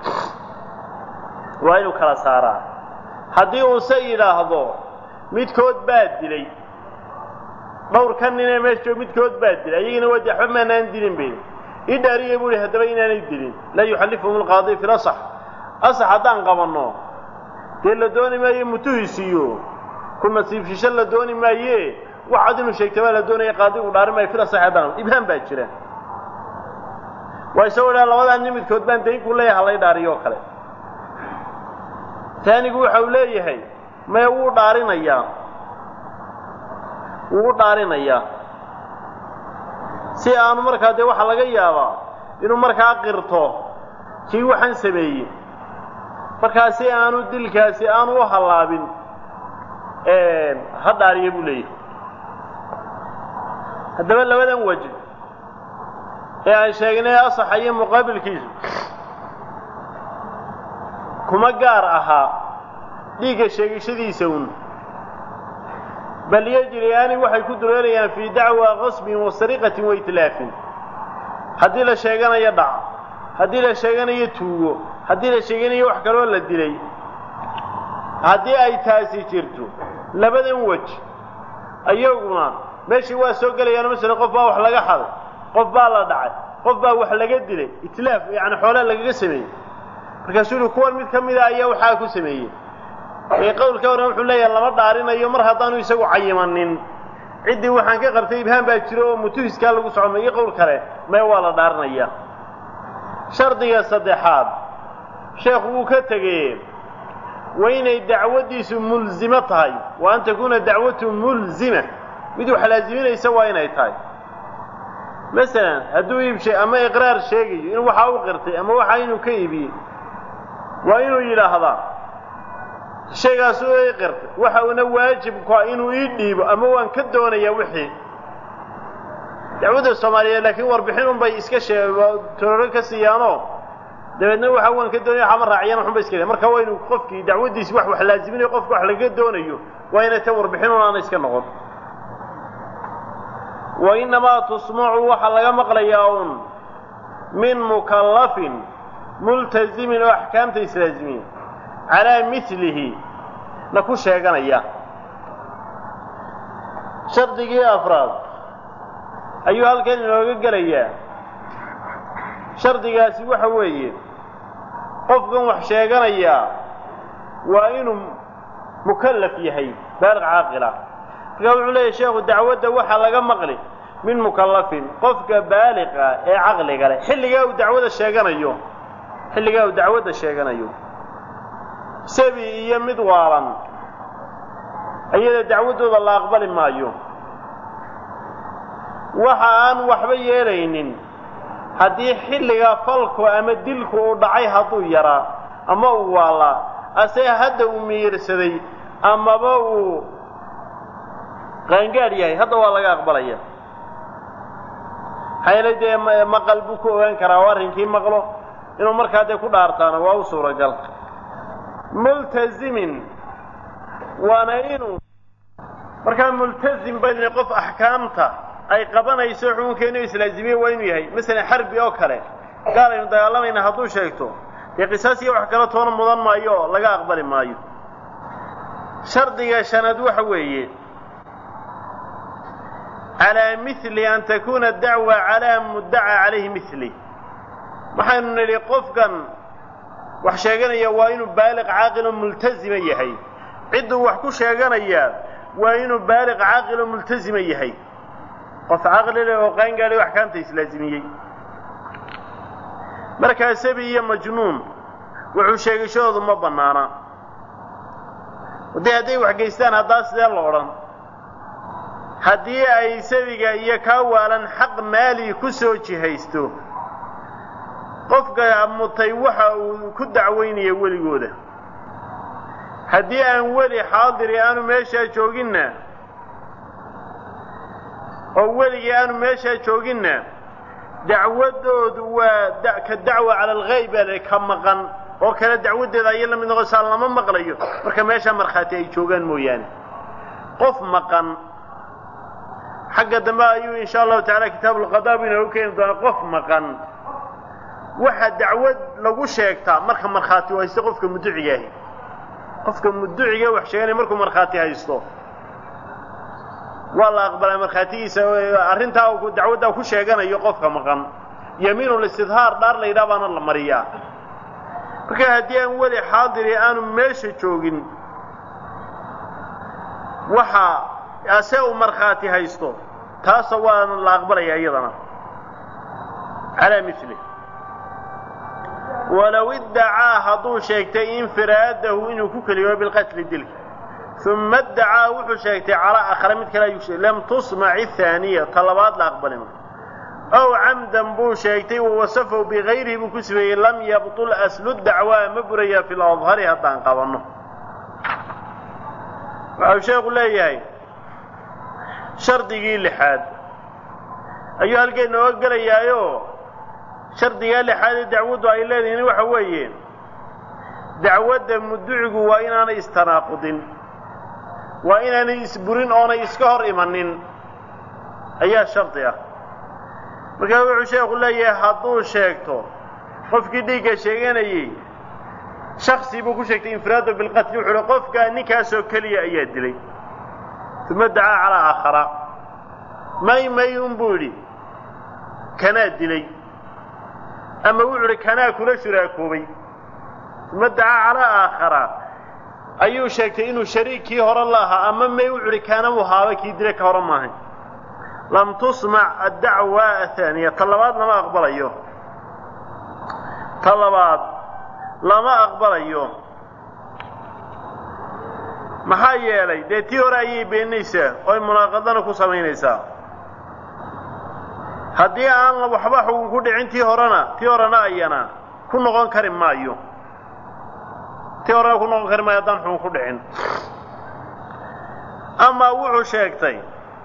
waa inuu kala saaraa haddii uuse yidhaahdo midkood baa dilay dhowr ka ninee meesha joog midkood baa dilay ayagina waa waxba maanaan dilin bay ii dhaariya buu ihi haddaba inaanay dilin laa yuxallifhum alqaadi fi lasax asax haddaan qabanno dee la dooni maayo mutuhisiiyo ku nasiibshisho la dooni maaye waxaad inuu sheegta baa la doonaya qaadigu dhaari maayo fi lasax haddaan ibhaan baa jira waa isagoo dhaa labadaa nin midkood baan dayn ku leeyahay halay dhaariyo oo kale taanigu waxa uu leeyahay maya wuu dhaarinayaa wuu u dhaarinayaa si aanu markaa dee waxaa laga yaabaa inuu markaa qirto kii waxaan sameeyey markaa si aanu dilkaasi aanu u hallaabin ha dhaariya buu leeyahay haddaba labadan waji ee aan sheegnay asaxa iyo muqaabilkiisu kuma gaar ahaa dhiigga sheegashadiisa un bal yejriyaani waxay ku dureerayaan fii dacwa qasbin wa sariqatin wa itlaafin haddii la sheeganayo dhac haddii la sheeganayo tuugo haddii la sheeganayo wax kaloo la dilay haddii ay taasi jirto labadan wej ayaguna meeshii waa soo gelayaan masalan qof baa wax laga xaday qof baa la dhacay qof baa wax laga dilay itlaaf yacni xoolaa lagaga sameeyey markaasuu yihi kuwan mid ka mida ayaa waxaa ku sameeyey ee qowlka horan wuxuu leeyahay lama dhaarinayo mar haddaanu isagu cayimanin ciddii waxaan ka qabtay ibhaan baa jiro oo mutuhiskaa lagu socomay iyo qowl kale mee waa la dhaarinaya shardiga saddexaad sheekhu wuu ka tegeye waa inay dacwaddiisu mulzimo tahay wa an takuuna dacwatu mulzima mid wax laaziminaysa waa inay tahay masalan hadduu iibshay ama iqraar sheegayo in waxaa u qirtay ama waxaa inuu ka iibiyey waa inuu yidhaahdaa shaygaas u ii qirtay waxa uuna waajibka inuu ii dhiibo ama waan ka doonayaa wixii dacwadda soomaaliyeed laakiin warbixin un bay iska shee tororo ka siiyaanoo dabeedna waxa waan ka doonaya waxama raaciyaan waxun bay iska leeyan marka waa inuu qofkii dacwaddiisi wax wax laaziminayo qofka wax laga doonayo waa inay ta warbixin un aana iska noqon wa innamaa tusmacu waxaa laga maqlayaa un min mukallafin multazimin oo axkaamta islaazimiya calaa milihi na ku sheeganaya shardigii afraad ayuu halkan inooga gelayaa shardigaasi waxa weeye qofkan wax sheeganayaa waa inuu mukallaf yahay baaliq caaqila markaa wuxuu leeyahy sheekhu dacwadda waxaa laga maqli min mukallafin qofka baaliqa ee caqliga leh xilligaa uu dacwada sheeganayo xilligaa uu dacwadda sheeganayo sabi iyo mid waalan ayada dacwaddooda la aqbali maayo waxa aan waxba yeelaynin haddii xilligaa falku ama dilku uu dhacay hadduu yaraa ama uu waalaa ase hadda uu miyirsaday amaba uu qaangaadh yahay hadda waa laga aqbalaya maxaa dee maqal buu ku ogaan karaa oo arrinkii maqlo inuu markaa dee ku dhaartaana waa u suuragal multazimin waana inuu markaa multazim bayna qof axkaamta ay qabanayso xukunkeenu islaazimiye waa inuu yahay masalan xarbi oo kale gaal aynu dagaalamayna hadduu sheegto dee qisaas iyo wax kala toona mudan maayo oo laga aqbali maayo shardiga shanaad waxa weeye calaa mili an takuna dacwa calaa muddaca calayhi mili waxaynu nidhi qofkan wax sheeganaya waa inuu baaliq caaqiloo multazima yahay cidduu wax ku sheeganayaa waa inuu baaliq caaqiloo multazima yahay qof caqli leh oo qaangaadhay axkaamta islaazimiyey markaa sabi iyo majnuun wuxuu sheegashadoodu ma bannaana dee hadday wax geystaan haddaa sidee la odhan haddii ay sabiga iyo kaa waalan xaq maali ku soo jihaysto qofka mutay waxa uu ku dacwaynaya weligooda haddii aan weli xaadiri aanu meeshaa jooginna oo weligii aanu meeshaa jooginna dacwaddoodu waa ka dacwa cala alghayb baa ka maqan oo kale dacwaddeeda ayay la mid noqosaa lama maqlayo marka meeshaa markhaati ay joogaan mooyaane qof maqan xagga dambe ayuu insha allahu tacala kitaabu lqadaa buu inoogu keeni doonaa qof maqan waxa dacwad lagu sheegtaa marka markhaati u haysto qofka muduciga ahi qofka muduciga wax sheeganaya markuu markhaati haysto waa la aqbalaa markhaatigiisa arrintaa uu dacwaddaa ku sheeganayo qofka maqan yamiinulistidhaar dhaar la yidhaha baana la mariyaa marka haddii aan weli xaadiri aanu meesha joogin waxa ase uu markhaati haysto taasa waana la aqbalaya iyadana calaa mili walow iddacaa hadduu sheegtay infiraadahu inuu ku keliyoobo bilqatli dilka uma iddacaa wuxuu sheegtay calaa akhra mid kale ayuu sheegay lam tusmac ihaaniya ta labaad la aqbali ma ow camdan buu sheegtay wawasafahu bigayrihi buu ku sifeeyey lam yabtul aslu dacwaa ma burayaa fi ladhari haddaan qabanno waxau sheekhu leeyahay shardigii lixaad ayuu halkeen nooga gelayaayo shardigaa lixaad ee dacwaddu ay leedihiin waxa weeye dacwadda muducigu waa inaanay istanaaqudin waa inaanay isburin oonay iska hor imanin ayaa shardi ah markaa wuxuu sheekhu leeyahay hadduu sheegto qofkii dhiigga sheeganayey shaksi buu ku sheegtay infiraado bilqatli wuxuu uhi qofkaa ninkaasoo keliya ayaa dilay uma dacaa calaa aakhara may may un buu yidhi kanaa dilay ama wuxuu idhi kanaa kula shuraakoobay uma dacaa calaa aakhara ayuu sheegtay inuu shariigkii hore la ahaa ama may wuxuu idhi kaana uu haaba kii dilay ka hore maahay lam tusmac addacwa ahaaniya ta labaad lama aqbalayo ta labaad lama aqbalayo maxaa yeelay dee tii hore ayay beeninaysaa oo ay munaaqadana ku samaynaysaa haddii aan waxba xugun ku dhicin tii horena tii horena ayana ku noqon kari maayo tii horena ku noqon kari maayo haddaan xugun ku dhicin ama wuxuu sheegtay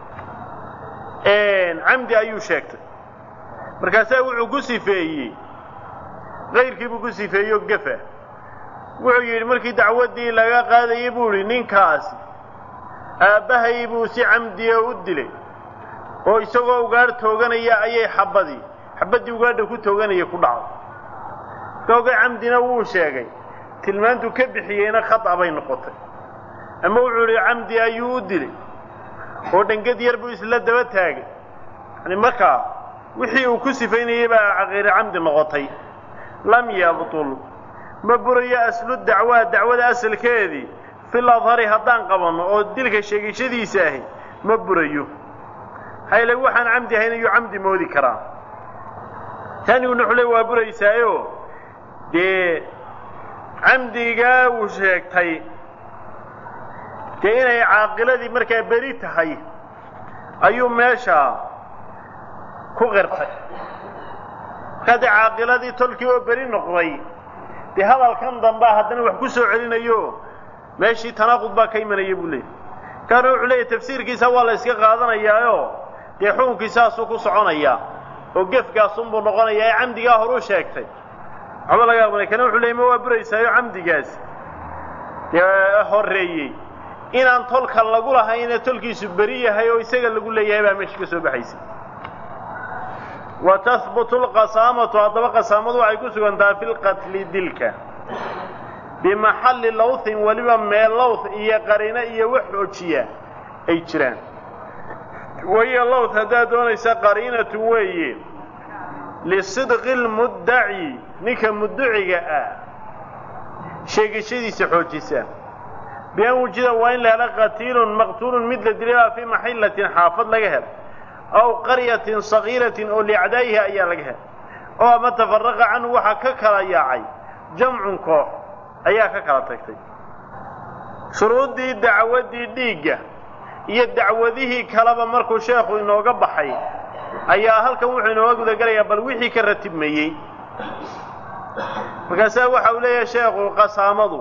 camdi ayuu sheegtay markaasaa wuxuu ku sifeeyey kayrkiibuu ku sifeeyey oo gefa wuxuu yidhi markii dacwaddii laga qaadayey buu idhi ninkaasi aabbahay buu si camdiya u dilay oo isagoo ugaadh tooganaya ayay xabbadii xabaddii ugaadha ku tooganaya ku dhacday kooga camdina wuu sheegay tilmaantuu ka bixiyeyna khata bay noqotay ama wuxuu idhi camdi ayuu u dilay oo dhangad yar buu isla daba taagay yani markaa wixii uu ku sifaynayey baa caqiire camdi noqotay lam yabtul ma burayo aslu dacwaa dacwada asalkeedii fil adhari haddaan qabanno oo dilka sheegashadiisa ahi ma burayo hayle waxaan camdi ahayn ayuu camdi moodi karaa taniguna xule waa buraysaayo dee camdigaa uu sheegtay dee inay caaqiladii markaa beri tahay ayuu meesha ku qirtay markaa dee caaqiladii tolkii oo beri noqday dee hadalkan dambaa haddana wax ku soo celinayo meeshii tanaaqud baa ka imanaya buu leeyay kaana wuxuu leeyahy tafsiirkiisa waa la iska qaadanayaayo dee xukunkiisaasuu ku soconayaa oo gefkaasunbuu noqonayaa ee camdigaa horuu sheegtay waxba laga aqbalay kana wuxuu leeyay ma waa buraysaayo camdigaas dee horreeyey inaan tolka lagu lahayne tolkiisu beri yahay oo isaga lagu leeyahay baa meesha ka soo baxaysa wa tahbutu lqasaamatu haddaba qasaamadu waxay ku sugantaha fi lqatli dilka bimaxalli lawthin weliba meel lawth iyo qarino iyo wax xoojiya ay jiraan wahiya lawth haddaad doonaysa qariinatu weeye lisidqi lmuddaci ninka mudduciga ah sheegashadiisa xoojisa bian wujida waa in la helo qatiilun maqtuulun mid la dilay baa fii maxillatin xaafad laga helo aw qaryatin sagiiratin oo liacdaa'ihi ayaa laga helo oo ama tafaraqa canhu waxaa ka kala yaacay jamcun koox ayaa ka kala tagtay shuruuddii dacwaddii dhiigga iyo dacwadihii kaleba markuu sheekhu inooga baxay ayaa halkan wuxuu inooga gudagelayaa bal wixii ka ratibmayey markaasaa waxa uu leeyahay sheekhu qasaamadu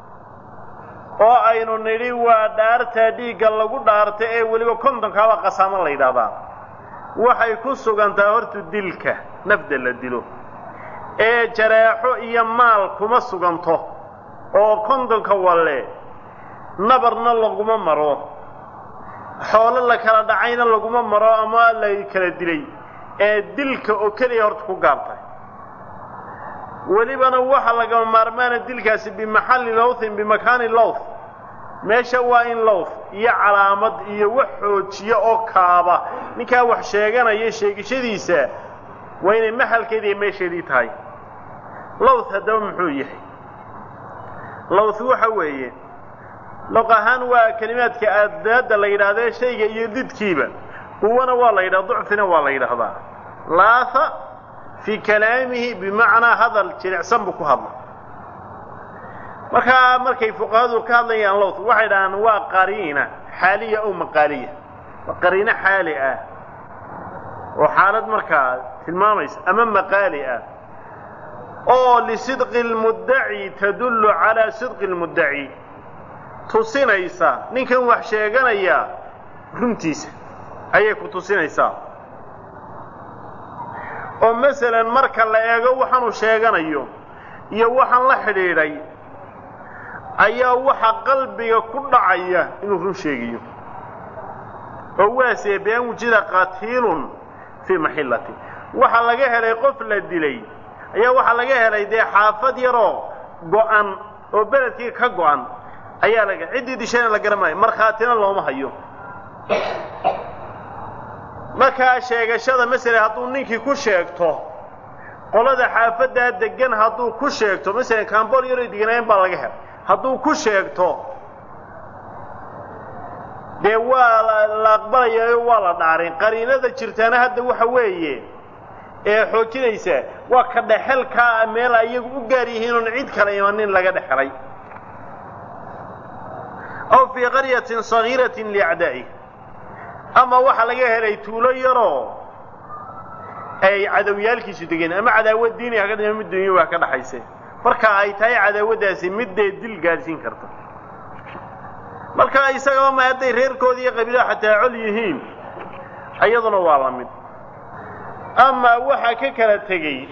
oo aynu nidhi waa dhaartaa dhiigga lagu dhaarta ee weliba kontonkaaba qasaamo la yidhaahdaa waxay ku sugantaa horta dilka nafda la dilo ee jareexo iyo maal kuma suganto oo kontonka walle nabarna laguma maro xoolo la kala dhacayna laguma maro ama la kala dilay ee dilka oo keliya horta ku gaabtay welibana waxa lagama maarmaana dilkaasi bimaxalli lawthin bimakaani lawth meesha waa in lawth iyo calaamad iyo wax xoojiya oo kaaba ninkaa wax sheeganaya sheegashadiisa waa inay maxalkeedii iyo meesheedii tahay lawth haddaba muxuu yahay lawth waxa weeye loq ahaan waa kelimaadka aadaadda la yidhahdee shayga iyo didkiiba quwana waa la yidhahda ducfina waa la yidhaahdaa laatha fii kalaamihi bimacnaa hadal jilicsan buu ku hadla markaa markay fuqahadu ka hadlayaan lowth waxay dhahaan waa qariina xaaliya ow maqaaliya waa qariino xaali ah oo xaalad markaa tilmaamaysa ama maqaali ah oo lisidqi lmuddaci tadullu calaa sidqi lmuddaci tusinaysa ninkan wax sheeganaya runtiisa ayay ku tusinaysaa oo masalan marka la eego waxaanu sheeganayo iyo waxaan la xidhiidhay ayaa waxa qalbiga ku dhacaya inuu run sheegayo oo waasee bian wujida qatiilun fii maxillati waxa laga helay qof la dilay ayaa waxaa laga helay dee xaafad yaroo go'an oo beledkii ka go'an ayaa laga ciddii dishayna la garamaayo markhaatina looma hayo markaa sheegashada masele hadduu ninkii ku sheegto qolada xaafaddaa degan hadduu ku sheegto masalan kambool yaroy deganaayeen baa laga helay hadduu ku sheegto dee waa la aqbalayayo waa la dhaarin qariinada jirtaana hadda waxa weeye ee xoojinaysa waa ka dhexelkaa meel ayagu u gaar yihiin oon cid kale imanin laga dhexelay aw fii qaryatin sagiiratin liacdaa'i ama waxaa laga helay tuulo yaroo ay cadawyaalkiisu degeen ama cadaawad diini ha ka dhima mid dunya waa ka dhaxayse marka ay tahay cadaawaddaasi middee dil gaadhsiin karta marka isagaba ma hadday reerkoodii iyo qabiilaha xataa col yihiin iyaduna waa la mid amaa waxaa ka kala tegey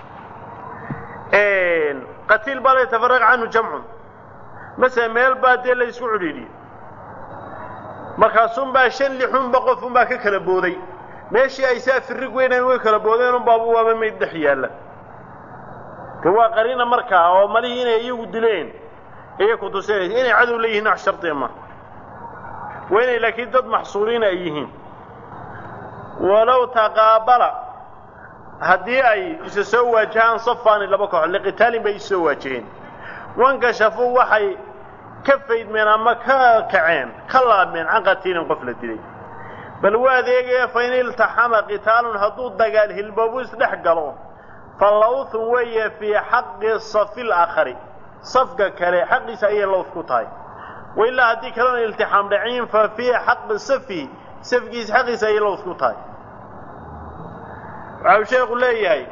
qatiil baa la yatafaraq canhu jamcun masele meel baa dee la isku cidhiidhiyey markaasunbaa shan lixunba qofunbaa ka kala booday meeshii ay saa firrig weynayn way kala boodeen unbaaba waaba mayd dhex yaalla de waa qariina markaa oo malihii inay iyagu dileen ayay ku tusinaysa inay cadow leeyihiin wax shardiya ma waa inay laakiin dad maxsuuriina ay yihiin walow taqaabala haddii ay isa soo waajahaan safaani laba kooxood liqitaalin bay isa soo waajaheen wankashafuu waxay ka faydmeen ama ka kaceen ka laabmeen can qatiilin qof la dilay bal waa adeegaya fa in iltaxama qitaalun hadduu dagaal hilboobu isdhex galo fa lawthun weeye fii xaqi safi laakhari safka kale xaqiisa ayay lawth ku tahay wailaa haddii kalena iltixaam dhaciin fa fii xaqi safi safkiisa xaqiisa ayay lawth ku tahay waxa uu sheekhu leeyahay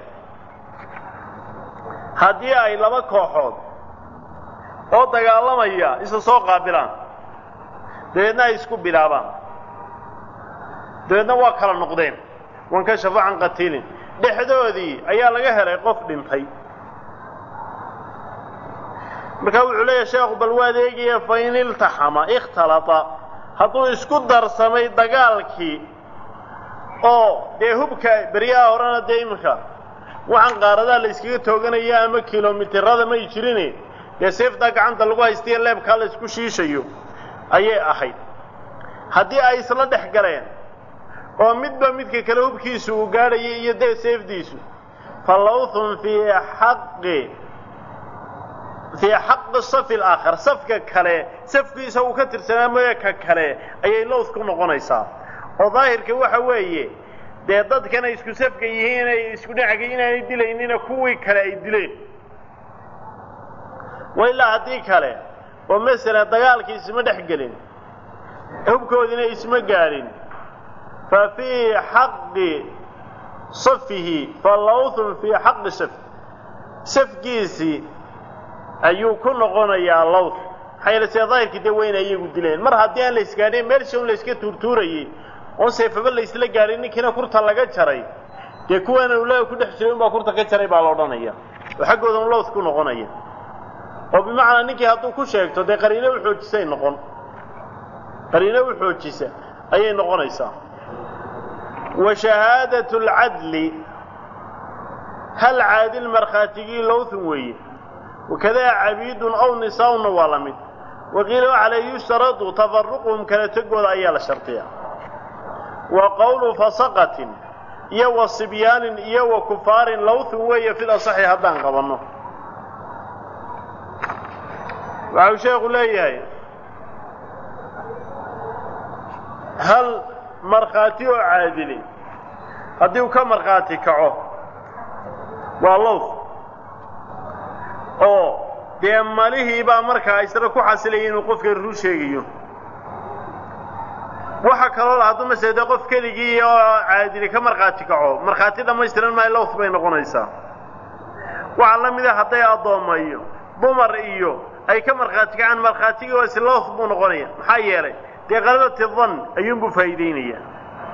haddii ay laba kooxood oo dagaalamaya isa soo qaabilaan dabeedna ay isku bilaabaan dabeedna waa kala noqdeen wankashafu can qatiilin dhexdoodii ayaa laga helay qof dhintay markaa wuxuu leeyahay sheekhu bal waad eegaya fa in iltaxama ikhtalata hadduu isku darsamay dagaalkii oo dee hubka beryaha horena dee iminka waxaan qaaradaha la yskaga tooganaya ama kilomitirada may jirine dee seeftaa gacanta lagu haystayo leebkaa la isku shiishayo ayay ahayd haddii ay isla dhex galeen oo midba midka kale hubkiisu uu gaadhayay iyo dee seefdiisu fa lawthun fii xaqi fii xaqi safi alaakhar safka kale safkiisa uu ka tirsanaa mooye ka kale ayay lowth ku noqonaysaa oo daahirka waxa weeye dee dadkan ay isku safka yihiin inay isku dhinaca inaanay dilaynina kuwii kale ay dileen wa ilaa haddii kale oo masalan dagaalkii isma dhex gelin hubkoodina isma gaadhin fa fii xaqi safihi fa lawthun fii xaqi saf safkiisii ayuu ku noqonayaa lawth maxaa yeele see daahirkii dee weyna iyagu dileen mar haddii aan la isgaadhin meelsha un la iska tuurtuurayey oon seefaba la isla gaadhin ninkiina kurta laga jaray dee kuwaana ulaaga ku dhex jiray unbaa kurta ka jaray baa la odhanaya oo xaggooda un lowth ku noqonaya oo bimacnaa ninkii hadduu ku sheegto dee qariino u xoojisay noqon qariino u xoojisa ayay noqonaysaa wa shahaadatu alcadli hal caadil markhaatigii lowthun weeye wakadaa cabiidun aw nisaa'unna waa la mid waqiila waxaa la yushtaradu tafaruquhum kala tegooda ayaa la shardiyaa wa qowlu fasaqatin iyo wa sibyaanin iyo wa kufaarin lowthun weeye fil asaxi haddaan qabanno waxau sheekhu leeyahay hal markhaati oo caadili haddii uu ka markhaati kaco waa lowth oo dee malihii baa markaa isna ku xasilaya inuu qofka rur sheegayo waxa kaloo la hadduu masele dee qof keligii oo caadili ka markhaati kaco markhaati dhammaystiran maayo lowth bay noqonaysaa waxaa la mid a hadday addoomma iyo dumar iyo ay ka markhaati kacaan markhaatigii oo islowth buu noqonaya maxaa yeelay dee qalabati dan ayuunbuu faa'iideynayaa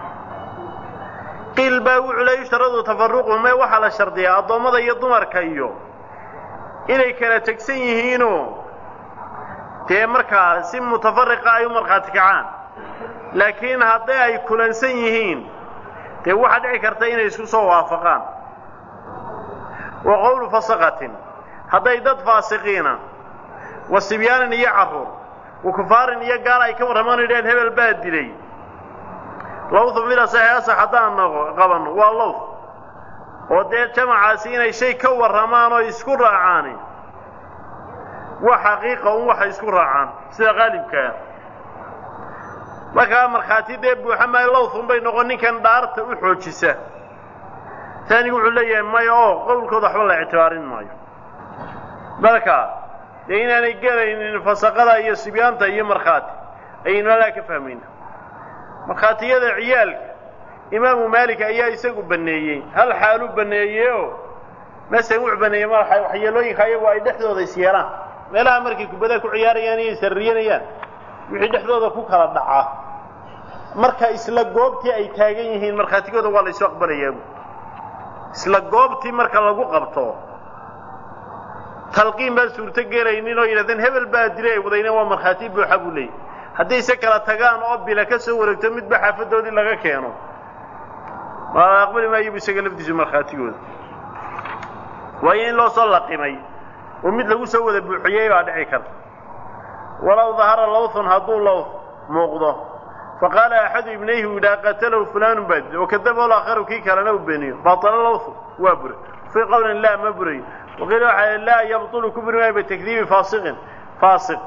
qiil baa wuxuu la yushtaradu tafaruqu me waxaa la shardiyaa addoommada iyo dumarka iyo inay kala tegsan yihiinoo dee markaa si mutafariqa ay u markhaati kacaan laakiin hadday ay kulansan yihiin dee waxaa dhici karta inay isku soo waafaqaan wa qowlu fasaqatin hadday dad faasiqiina wa sibyaanin iyo carruur wa kufaarin iyo gaal ay ka warramaan idhaheen hebel baa dilay lowthu fila saxiasax haddaan qabanno waa lowth oo dee jamacaasi inay shay ka warramaan oo isku raacaani waa xaqiiqa un waxay isku raacaan sida qaalibkaa markaa markhaati dee buuxa maayo lowthun bay noqon ninkan dhaarta u xoojisa taanigu wuxuu leeyahay maya oo qowlkooda waxba la ictibaarin maayo marka dee inaanay gelaynin fasaqada iyo sibyaanta iyo markhaati ayaynu alaa ka fahmayna markhaatiyada ciyaalka imaamu maalik ayaa isagu baneeyey hal xaaluu baneeyey oo masalan wuxuu baneeyey ma waxyeelooyinka ayagu ay dhexdooda is yeelaan meelaha markay kubadaha ku ciyaarayaan iyo isarriyanayaan wixii dhexdooda ku kala dhacaa marka isla goobtii ay taagan yihiin markhaatigooda waa la isu aqbalayaabu isla goobtii marka lagu qabto talqiin baan suurto gelaynin oo yidhahdeen hebel baa dilay ay wadayna waa markhaati buuxa buu leeyay hadday se kala tagaan oo bila ka soo wareegto midba xaafadoodii laga keeno ma aqbali maayo bu isaga lafdiisu markhaatigooda waayo in loo soo laqimay oo mid lagu soo wada buuxiyey baa dhici karta walow dahara lowthun hadduu lowth muuqdo faqaala axadu ibnayhi uu yidhaha qatalahu fulaanun baa dilay oo kadaba alaakharu kii kalena uu beeniyo batala lowthu waa buray fii qowlin laa ma burayo waqiila waxaa laa yabtulu ku buri maayo bitakdiibi faasiqin faasiq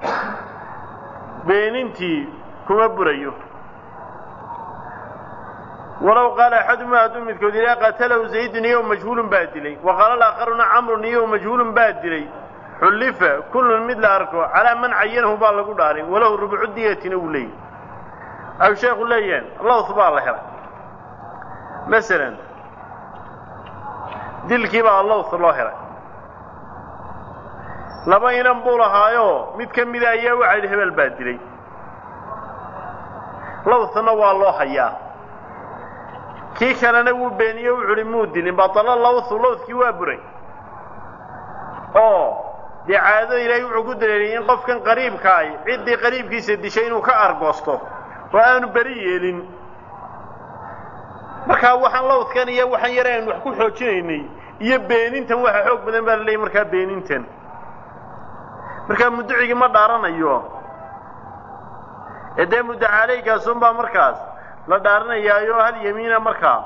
beenintii kuma burayo walow qaala axaduma hadduu midkood yidhaha qatalahu zaydun iyo majhuulun baa dilay wa qaala alaakharuna camrun iyo majhuulun baa dilay xullifa kullun mid la arko calaa man cayanahu baa lagu dhaaray walahu rubcu diyatina uu leeyahy aw sheekhu leeyahan lowth baa la helay masalan dilkii baa lowth loo helay laba inan buu lahaayoo mid ka mida ayaa waxaa yidhi hebel baa dilay lowthna waa loo hayaa kii kalena wuu beeniye wuxu uhi muu dilin batalo lowthu lowthkii waa buray oo dee caadada ilaahay wuxuu ku daleeliyay in qofkan qariibka ay ciddii qariibkiisa dishay inuu ka argoosto oo aanu beri yeelin markaa waxaan lawdkan iyo waxaan yare aynu wax ku xoojinaynay iyo beenintan waxa xoog badan baa la leeyay markaa beenintan markaa mudducigii ma dhaaranayo ee dee muddacaaleygaasuunbaa markaas la dhaaranayaayo hal yamiina markaa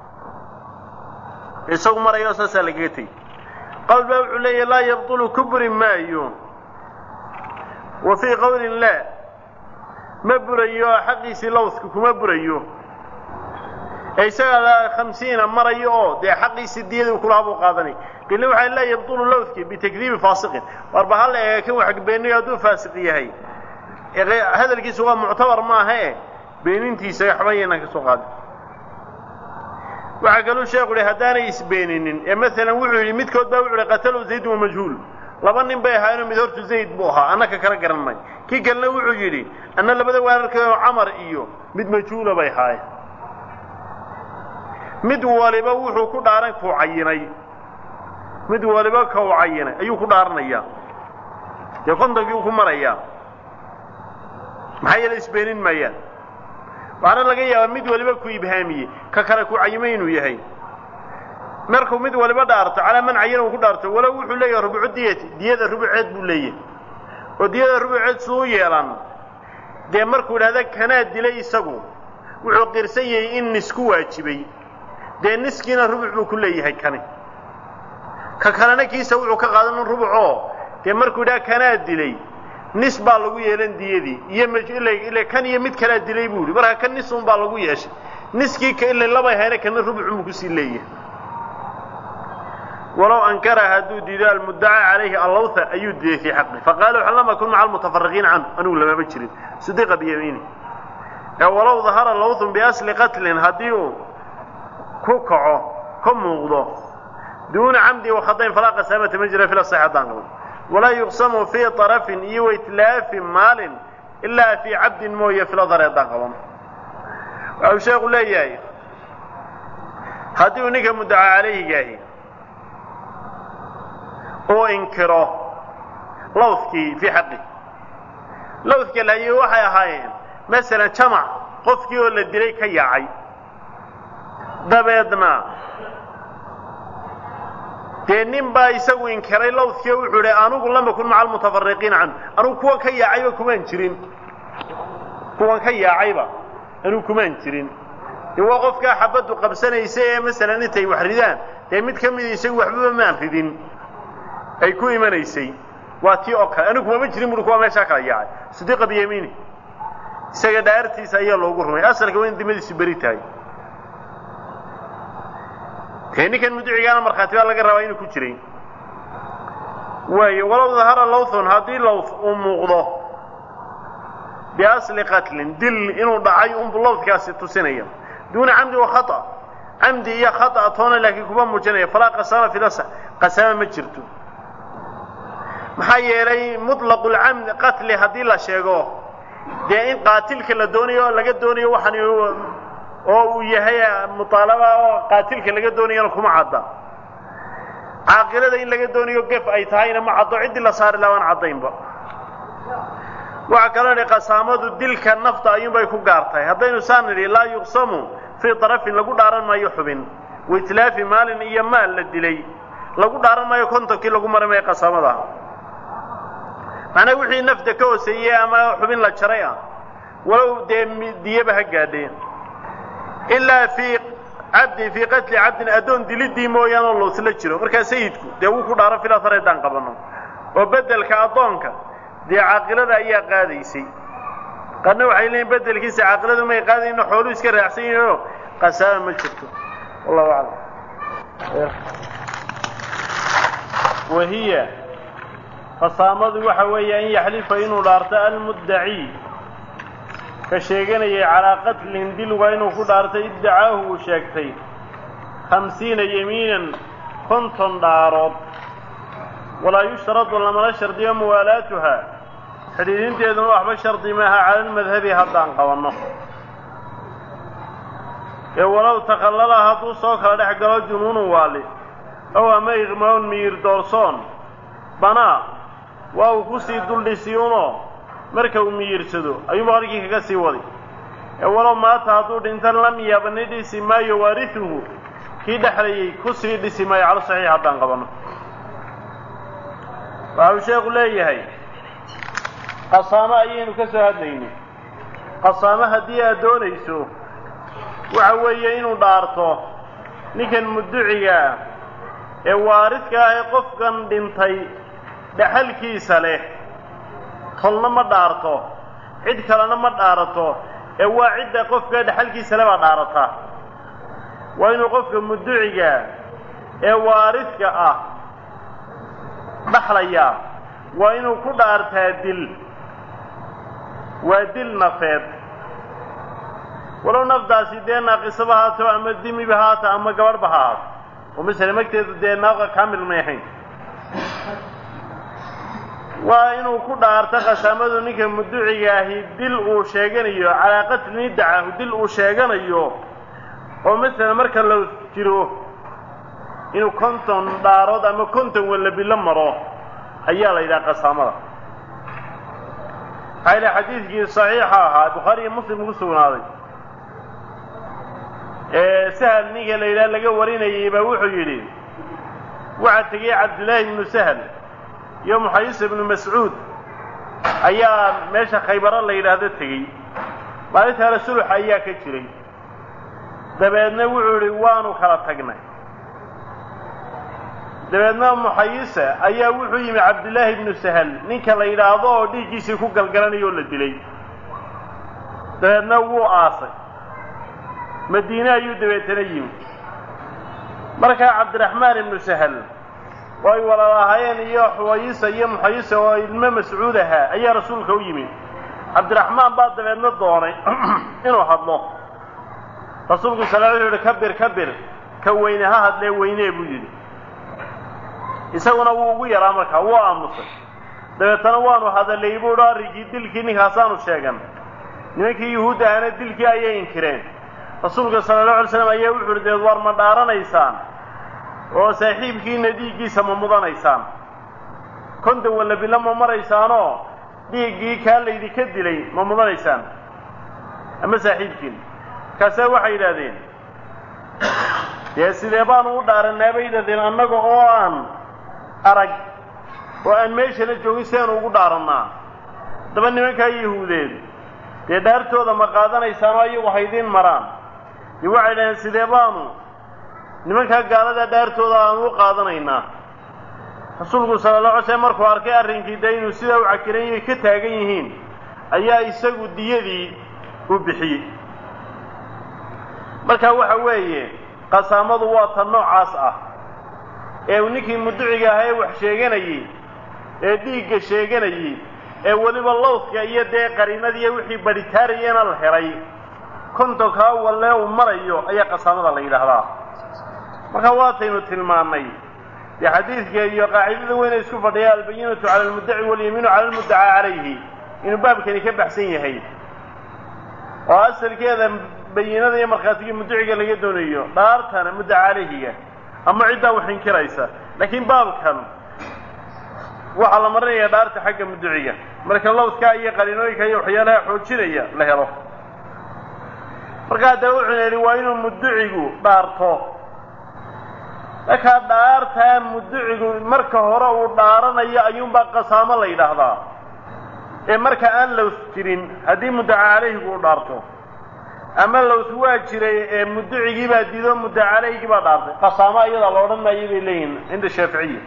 isagu marayo saasaa lagaga tegey qawl baa wuxuu leeyahy laa yabtulu ku buri maayo wa fii qowlin laa ma burayo xaqiisii lawdka kuma burayo ee isagaa khamsiina marayo oo dee xaqiisii diyadii kulahaa buu qaadanay qilna waxaa laa yabtulu lawdki bitakdiibi faasiqin warba hal eega kan wax beeninayo hadduu faasiq yahay hadalkiisu waa muctabar maaha e beenintiisa waxba yaynaan ka soo qaadin waxaa kaluu sheekhu yihi haddaanay isbeeninin ee maalan wuxuu yidhi midkood baa wuxu uhi qatalu zayd wa majhuul laba nin bay ahaayeenoo mid hortu zayd buu ahaa annaka kala garan may kii kalena wuxuu yidhi anna labada waararkaoo camar iyo mid majhuula bay ahaayeen mid waliba wuxuu ku dhaaran kuu cayinay mid waliba kau cayinay ayuu ku dhaaranayaa dee kontonkii u ku marayaa maxaa yeele isbeenin maayaan waxaana laga yaabaa mid waliba ku ibhaamiyey ka kale ku cayimay inuu yahay markuu mid waliba dhaarto calaa man cayina uu ku dhaarto walow wuxuu leeyahay rubucu diyati diyada rubuceed buu leeyahay oo diyada rubuceed suu yeelan dee markuu idhahda kanaa dilay isagu wuxuu qirsan yahay in nis ku waajibay dee niskiina rubuc buu ku leeyahay kani ka kalena kiisa wuxuu ka qaadan rubucoo dee markuu idhaha kanaa dilay nis baa lagu yeelan diyadii iyo mile kan iyo mid kalaa dilay buu yihi markaa kan nisun baa lagu yeeshay niskii ka ila labay hayna kana rubucunbuu kusii leeyahay walow ankara hadduu diido almuddaca calayhi allawtha ayuu diiday fii xaqi faqaala waxan lam akun maca almutafariqiina canhu anigu lamama jirin sidiqa biyamiini ee walow dahara lawthun biasli qatlin haddii uu ku kaco ka muuqdo duuna camdi wakhadayn falaa qasaamata ma jira fil asax haddaan qabo walaa yuqsamu fii طarafin iyo waitlaafi maalin ilaa fii cabdin mooye filadar haddaan qaban waxa uu sheekhu leeyahay haddii uu ninka muddaca calayhigaahi uu inkiro lawdkii fii xaqi lawdka lahaye waxay ahaayeen masalan jamac qofkii oo la dilay ka yaacay dabeedna dee nin baa isagu inkiray lawdkii oo wuxuu idhi anugu lama kun maca almutafariqiina canhu anugu kuwan ka yaacayba kumaan jirin kuwan ka yaacayba anugu kumaan jirin dee waa qofkaa xabaddu qabsanaysa ee masalan intay wax ridaan dee mid ka mida isagu waxbaba maan ridin ay ku imanaysay waa tii oo kale anigu kumama jirin buri kuwa meeshaa kala yaacay sidiqa biyamiini isaga dhaartiisa ayaa loogu rumay asalka waa in dimadiisu beri tahay dee ninkan mudicigaana markhaati baa laga rabaa inuu ku jiray waayo walow dahara lawthun haddii lawth uu muuqdo biasli qatlin dil inuu dhacay unbu lawdkaasi tusinaya duuna camdi wa khata camdi iyo khata toona laakiin kuma muujinaya falaa qasaama filasa qasaama ma jirto maxaa yeelay muطlaqu lcamdi qatli haddii la sheego dee in qaatilka la doonayo oo laga doonayo waxaan oo uu yahay muطaalaba oo qaatilka laga doonayana kuma cadda caaqilada in laga doonayo gef ay tahayna ma caddo ciddii la saari laha aan caddaynba waxaa kaloo idhi qasaamadu dilka nafta ayuunbay ku gaartahay haddaynu saan nidhi laa yuqsamu fii طarafin lagu dhaaran maayo xubin waitlaafi maalin iyo maal la dilay lagu dhaaran maayo kontonkii lagu mari maayo qasaamada macnaa wixii nafta ka hooseeyey ama xubin la jaray ah walow dee diyaba ha gaadheen ilaa fii cabdin fii qatli cabdin addoon dilidii mooyaanoo loosla jiro markaa sayidku dee wuu ku dhaaro filatar haddaan qabanno oo beddelka addoonka dee caaqilada ayaa qaadaysay qarna waxay leeyiin beddelkiisa caaqiladu may qaadayno xooluu iska raacsan yahioo qasaama ma jirto wallahu aclam wahiya qasaamadu waxa weeye an yaxlifa inuu dhaarto almuddaci ka sheeganayay calaa qatlin dil waa inuu ku dhaartay iddacaahu uu sheegtay khamsiina yemiinan konton dhaarood walaa yushtaradu lamala shardiyo muwaalaatuha xidhiidinteeduna waxba shardi maaha cala almadhabi haddaan qabanno ee walow takhallala hadduu soo kala dhex galo junuunu waali ow ama iqmaun miyir doorsoon banaa waa uu kusii duldhisiyuunoo marka uu miyirsado ayuuba halkii kaga sii waday ee walow maata hadduu dhintan lam yabni dhisi maayo waarihuhu kii dhexlayay kusii dhisi maayo calo saxiix haddaan qabanno waxa uu sheekhu leeyahay qasaamo ayaynu ka soo hadlaynay qasaamo haddii aad doonayso waxa weeye inuu dhaarto ninkan muduciga ah ee waaridka ah ee qofkan dhintay dhexalkiisa leh tolna ma dhaarto cid kalena ma dhaarato ee waa cidda qofka dhexalkiisa le baa dhaarata waa inuu qofka muduciga ee waaridka ah dhaxlayaa waa inuu ku dhaartaa dil waa dil nafeed walow naftaasi dee naaqisaba haato ama dimiba haata ama gabadhba ha haato oo masele magteedu dee naaqa kaamil may ahayn waa inuu ku dhaarto khasaamadu ninka muduciga ahi dil uu sheeganayo calaa qatli nidacahu dil uu sheeganayo oo masalan marka la jiro inuu konton dhaarood ama konton wallabilo maro ayaa la yidhaha qasaamada maxaa yidhaha xadiidkii saxiixa ahaa bukhaari iyo muslim ku sugnaaday ee sahal ninka la yidhaha laga warinayay baa wuxuu yidhi waxaa tegey cabdillaahi ibnu sahal iyo muxayis ibnu mascuud ayaa meesha khaybaro la yidhaahdo tegey maalinta hore sulux ayaa ka jiray dabeedna wuxuu idhi waanu kala tagnay dabeedna muxayisa ayaa wuxuu yimi cabdillaahi ibnu sahal ninka la yidhaahdo oo dhiiggiisii ku galgalanaya oo la dilay dabeedna wuu aasay madiine ayuu dabeetana yimi markaa cabdiraxmaan ibnu sahal oo ay walaalahaayeen iyo xuwayisa iyo muxayisa oo ilmo mascuud ahaa ayaa rasuulka u yimi cabdiraxmaan baa dabeedna doonay inuu hadlo rasuulku sala wuxuu yidhi kabir kabir ka weyne ha hadlee weynee buu yidhi isaguna wuu ugu yaraa markaa wuu aamusay dabeetana waanu hadalay buu dhi arrinkii dilkii ninkaasaanu sheegan nimankii yuhuud ahana dilkii ayay inkireen rasuulka sala allahu alay slam ayaa wuxu uhi deed war ma dhaaranaysaan oo saaxiibkiina dhiiggiisa ma mudanaysaan konton wallabilo ma maraysaanoo dhiiggii kaa laydinka dilay ma mudanaysaan ama saaxiibkiina markaasaa waxay yidhaahdeen dee sidee baanu u dhaaranaa bay yidhahdeen annaga oo aan arag oo aan meeshana joogin sidaanu ugu dhaarannaa daba nimankaa yahuudeed dee dhaartooda ma qaadanaysaan oo ayagu haydiin maraan dee waxay dhaheen sidee baanu nimankaa gaalada dhaartooda aanu u qaadanaynaa rasuulku sala alla alay slam markuu arkay arrinkii dee inuu sidaa u cakiran yahay ka taagan yihiin ayaa isagu diyadii u bixiyey marka waxa weeye qasaamadu waa ta noocaas ah ee uu ninkii muduciga ahaa ee wax sheeganayey ee dhiigga sheeganayey ee weliba lowdka iyo dee qariinadiiyo wixii badhitaarayana la helay kontonkaa wallee uu marayo ayaa qasaamada la yidhaahdaa marka waataynu tilmaannay dee xadiidka iyo qaacidada weyna isku fadhiya albayinatu cala almuddaci walyamiinu cala almuddacaa calayhi inuu baabkani ka baxsan yahay oo asalkeeda bayinada iyo markhaatigii muduciga laga doonayo dhaartana muddaca calayhiga ama ciddaa wax inkiraysa laakiin baabkan waxaa la marinayaa dhaarta xagga muduciga marka lowdkaa iyo qariinooyinka iyo waxyaalaha xoojinaya la helo markaa dee wuxuuna yidhi waa inuu muducigu dhaarto markaa dhaartaa muducigu marka hore uu dhaaranayo ayuunbaa qasaamo la yidhaahdaa ee marka aan lows jirin haddii muddaca calayhigu u dhaarto ama lows waa jiray ee muducigii baa diido muddaca calayhigii baa dhaartay qasaamo iyadaa la odhan maayo bay leeyihin cinda shaaficiya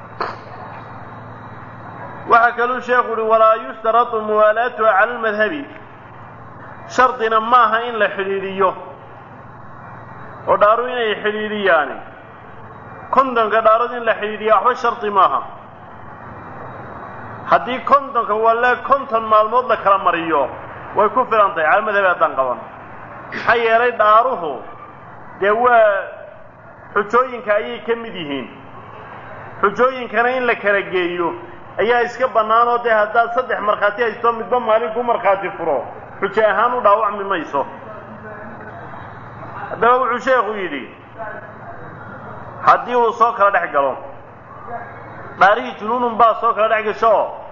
waxaa kaluu sheekhu uhi walaa yushtaratu muwaalaatuha cala almadhabi shardina maaha in la xidhiidhiyo oo dhaaru inay xidhiidhiyaani kontonka dhaarod in la xidhiidhiya waxba shardi maaha haddii kontonka walle konton maalmood la kala mariyo way ku filan tahay cala madhabi haddaan qaban maxaa yeelay dhaaruhu dee waa xujooyinka ayay ka mid yihiin xujooyinkana in la kala geeyo ayaa iska bannaan oo dee haddaad saddex markhaati haysto midba maalin ku markhaati furo xujo ahaan u dhaawacmi mayso haddaba wuxuu sheekhu yidhi haddii uu soo kala dhex galo dhaarihii junuunun baa soo kala dhex gasho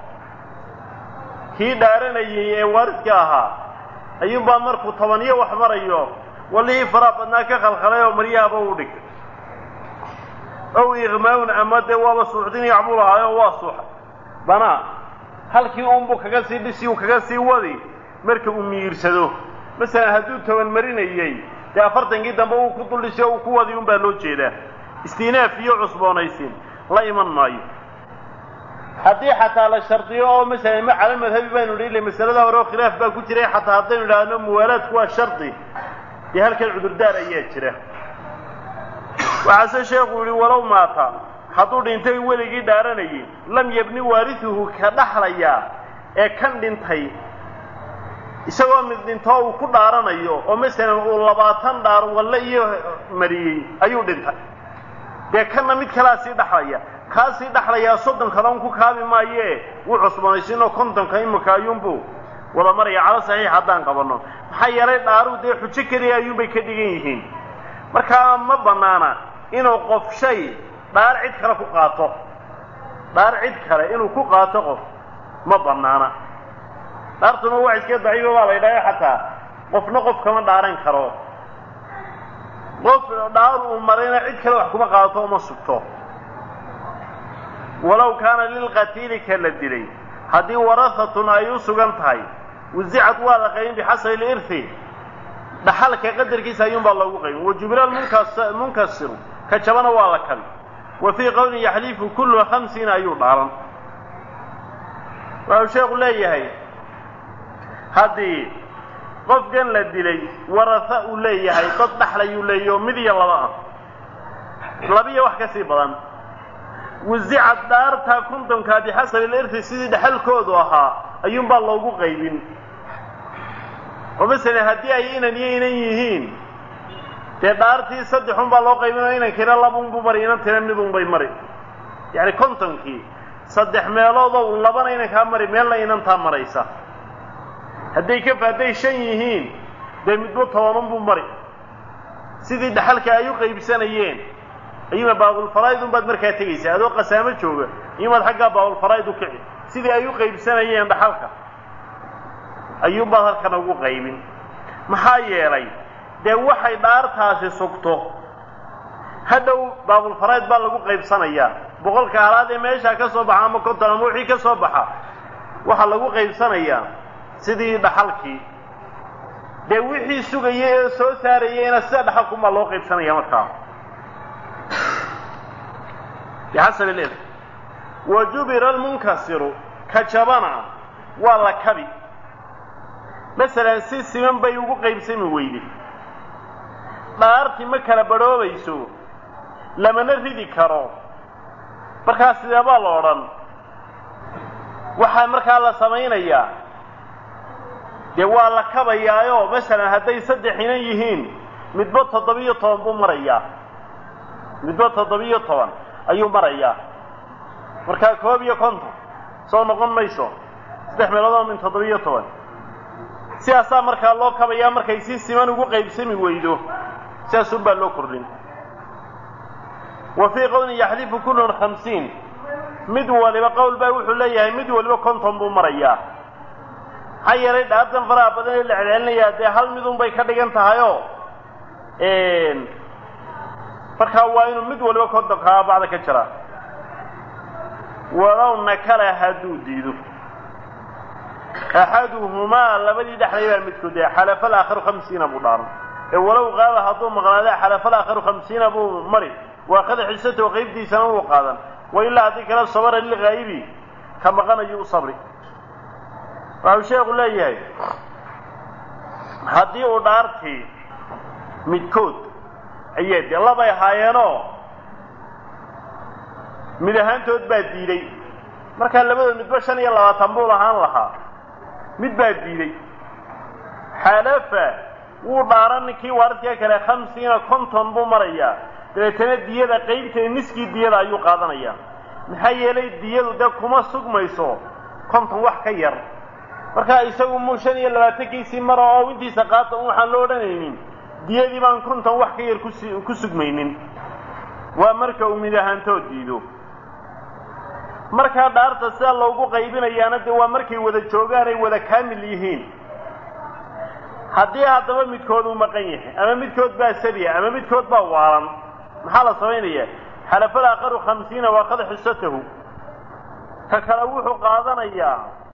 kii dhaaranayey ee waaridka ahaa ayuunbaa markuu tobaniyo wax marayo wallihii faraa badnaa ka khalkhalay oo maryahaba u dhigay ow iqmaawun ama dee waaba suuxdin yacbuu lahaayo waa suuxay banaa halkii uunbuu kaga sii dhisi uu kaga sii wadi marka uu miyirsado masalan hadduu toban marinayey dee afartankii dambe uu ku duldhisi o uu ku wadi unbaa loo jeedaa istinaaf iyo cusboonaysiin la iman maayo haddii xataa la shardiyo oo masalan ma cala madhabi baynu idhi ile masalada hore oo khilaaf baa ku jiray xataa haddaynu idhaahno muwaalaadku waa shardi dee halkan cudurdaar ayaa jira waxaase sheekhu yihi walow maata hadduu dhintay weligii dhaaranayay lam yabni waarisuhu ka dhaxlayaa ee kan dhintay isagoo mid dhintoo uu ku dhaaranayo oo masalan uu labaatan dhaar walle iyo mariyey ayuu dhintay dee kanna mid kalaa sii dhaxlaya kaa sii dhaxlayaa soddon kaloon ku kaabi maayee wuu cusboonaysiinoo kontonka imika ayuunbuu wada maraya calo saxiix haddaan qabanno maxaa yeelay dhaaruhu dee xujo keliya ayuunbay ka dhigan yihiin markaa ma bannaana inuu qof shay dhaar cid kale ku qaato dhaar cid kale inuu ku qaato qof ma bannaana dhaartuna wax iska daciifa baa la ydhaha xataa qofna qof kama dhaaran karo qof dhaar uu marayna cid kale wax kuma qaadato uma sugto walow kaana lilqatiili ka la dilay haddii warahatun ay u sugan tahay wasicad waa la qaybin bixasabi lirhi dhaxalka qadarkiisa ayuunbaa loogu qaybin wajubila munkasiru ka jabana waa la kabi wa fii qowlin yaxlifu kullu khamsiina ayuu dhaaran waxau sheekhu leeyahay haddii qofkan la dilay waraha uu leeyahay dad dhaxlayuu leeyahy oo mid iyo laba ah labiyo wax ka sii badan wasicad dhaartaa kontonkaa bixasabi lirhi sidii dhexalkoodu ahaa ayuunbaa loogu qaybin oo masalan haddii ay inan iyo inan yihiin dee dhaartii saddexun baa loo qaybinoo inankiina labunbu mari inantiina midunbay mari yacni kontonkii saddex meeloodow labana inankaa mari meelna inantaa maraysa hadday ka hadday shan yihiin dee midba tobanunbuu mari sidii dhaxalka ay u qaybsanayeen ayuuma baabulfaraa'id unbaad markaa tegaysaa adoo qasaamo jooga iyumaad xaggaa baabulfaraa'id u kici sidii ay u qaybsanayeen dhaxalka ayuunbaad halkan ugu qaybin maxaa yeelay dee waxay dhaartaasi sugto hadhow baabulfaraa'id baa lagu qaybsanayaa boqolka halaad ee meeshaa ka soo baxa ama konton ama wixii ka soo baxa waxaa lagu qaybsanayaa sidii dhaxalkii dee wixii sugaya ee soo saarayeyna sida dhaxalkumaa loo qaybsanaya markaa bixasabi lil wa jubira almunkasiru ka jabana waa la kabi masalan si siman bay ugu qaybsami weyday dhaartii ma kala badhoobayso lamana ridi karo markaa sideebaa la odhan waxaa markaa la samaynayaa dee waa la kabayaayo masalan hadday saddex inan yihiin midba toddobiyo toban buu marayaa midba toddobiyo toban ayuu marayaa markaa koob iyo konton soo noqon mayso saddex meeloodoo min toddobiyo toban sidaasaa markaa loo kabayaa markay si siman ugu qaybsami weydo sidaasun baa loo kordhin wa fii qowlin yaxlifu kullun khamsiin mid waliba qowl baa wuxuu leeyahay mid waliba konton buu marayaa maxaa yeelay dhaartan faraha badan ee la celcelinayaa dee hal midun bay ka dhigan tahayoo markaa waa inuu mid waliba kontonkaa bacda ka jiraa walow nakala hadduu diido axaduhumaa labadii dhexlay baa midkood dee xalafa alaakharu khamsiina buu dhaaran ee walow qaaba hadduu maqnaada xalafa alaakharu khamsiina buu mari waa kada xisatahu qaybtiisana wuu qaadan wa ilaa haddii kale sabara lilghaa'ibi ka maqanayu u sabri waxau sheekhu leeyahay haddii uu dhaartii midkood ayee dee labay ahaayeenoo mid ahaantood baa diiday markaa labadood midba shan iyo labaatan buu lahaan lahaa mid baa diiday xalafa wuu dhaaran ninkii waaridkaa kale khamsiina konton buu marayaa dabeetana diyada qaybteeda niskii diyada ayuu qaadanayaa maxaa yeelay diyadu dee kuma sugmayso konton wax ka yar markaa isagu muu shan iyo labaatankiisii mara oo intiisa qaata waxaan loo odhanaynin diyadii baan konton wax ka yar kusi ku sugmaynin waa marka uu mid ahaantood diido markaa dhaarta sidaa loogu qaybinayaana dee waa markay wada joogaan ay wada kaamil yihiin haddii haddaba midkood uu maqan yahay ama midkood baa sabiya ama midkood baa waalan maxaa la samaynayaa xalafal aaqaru khamsiina waaqad xisatahu ka kale wuxuu qaadanayaa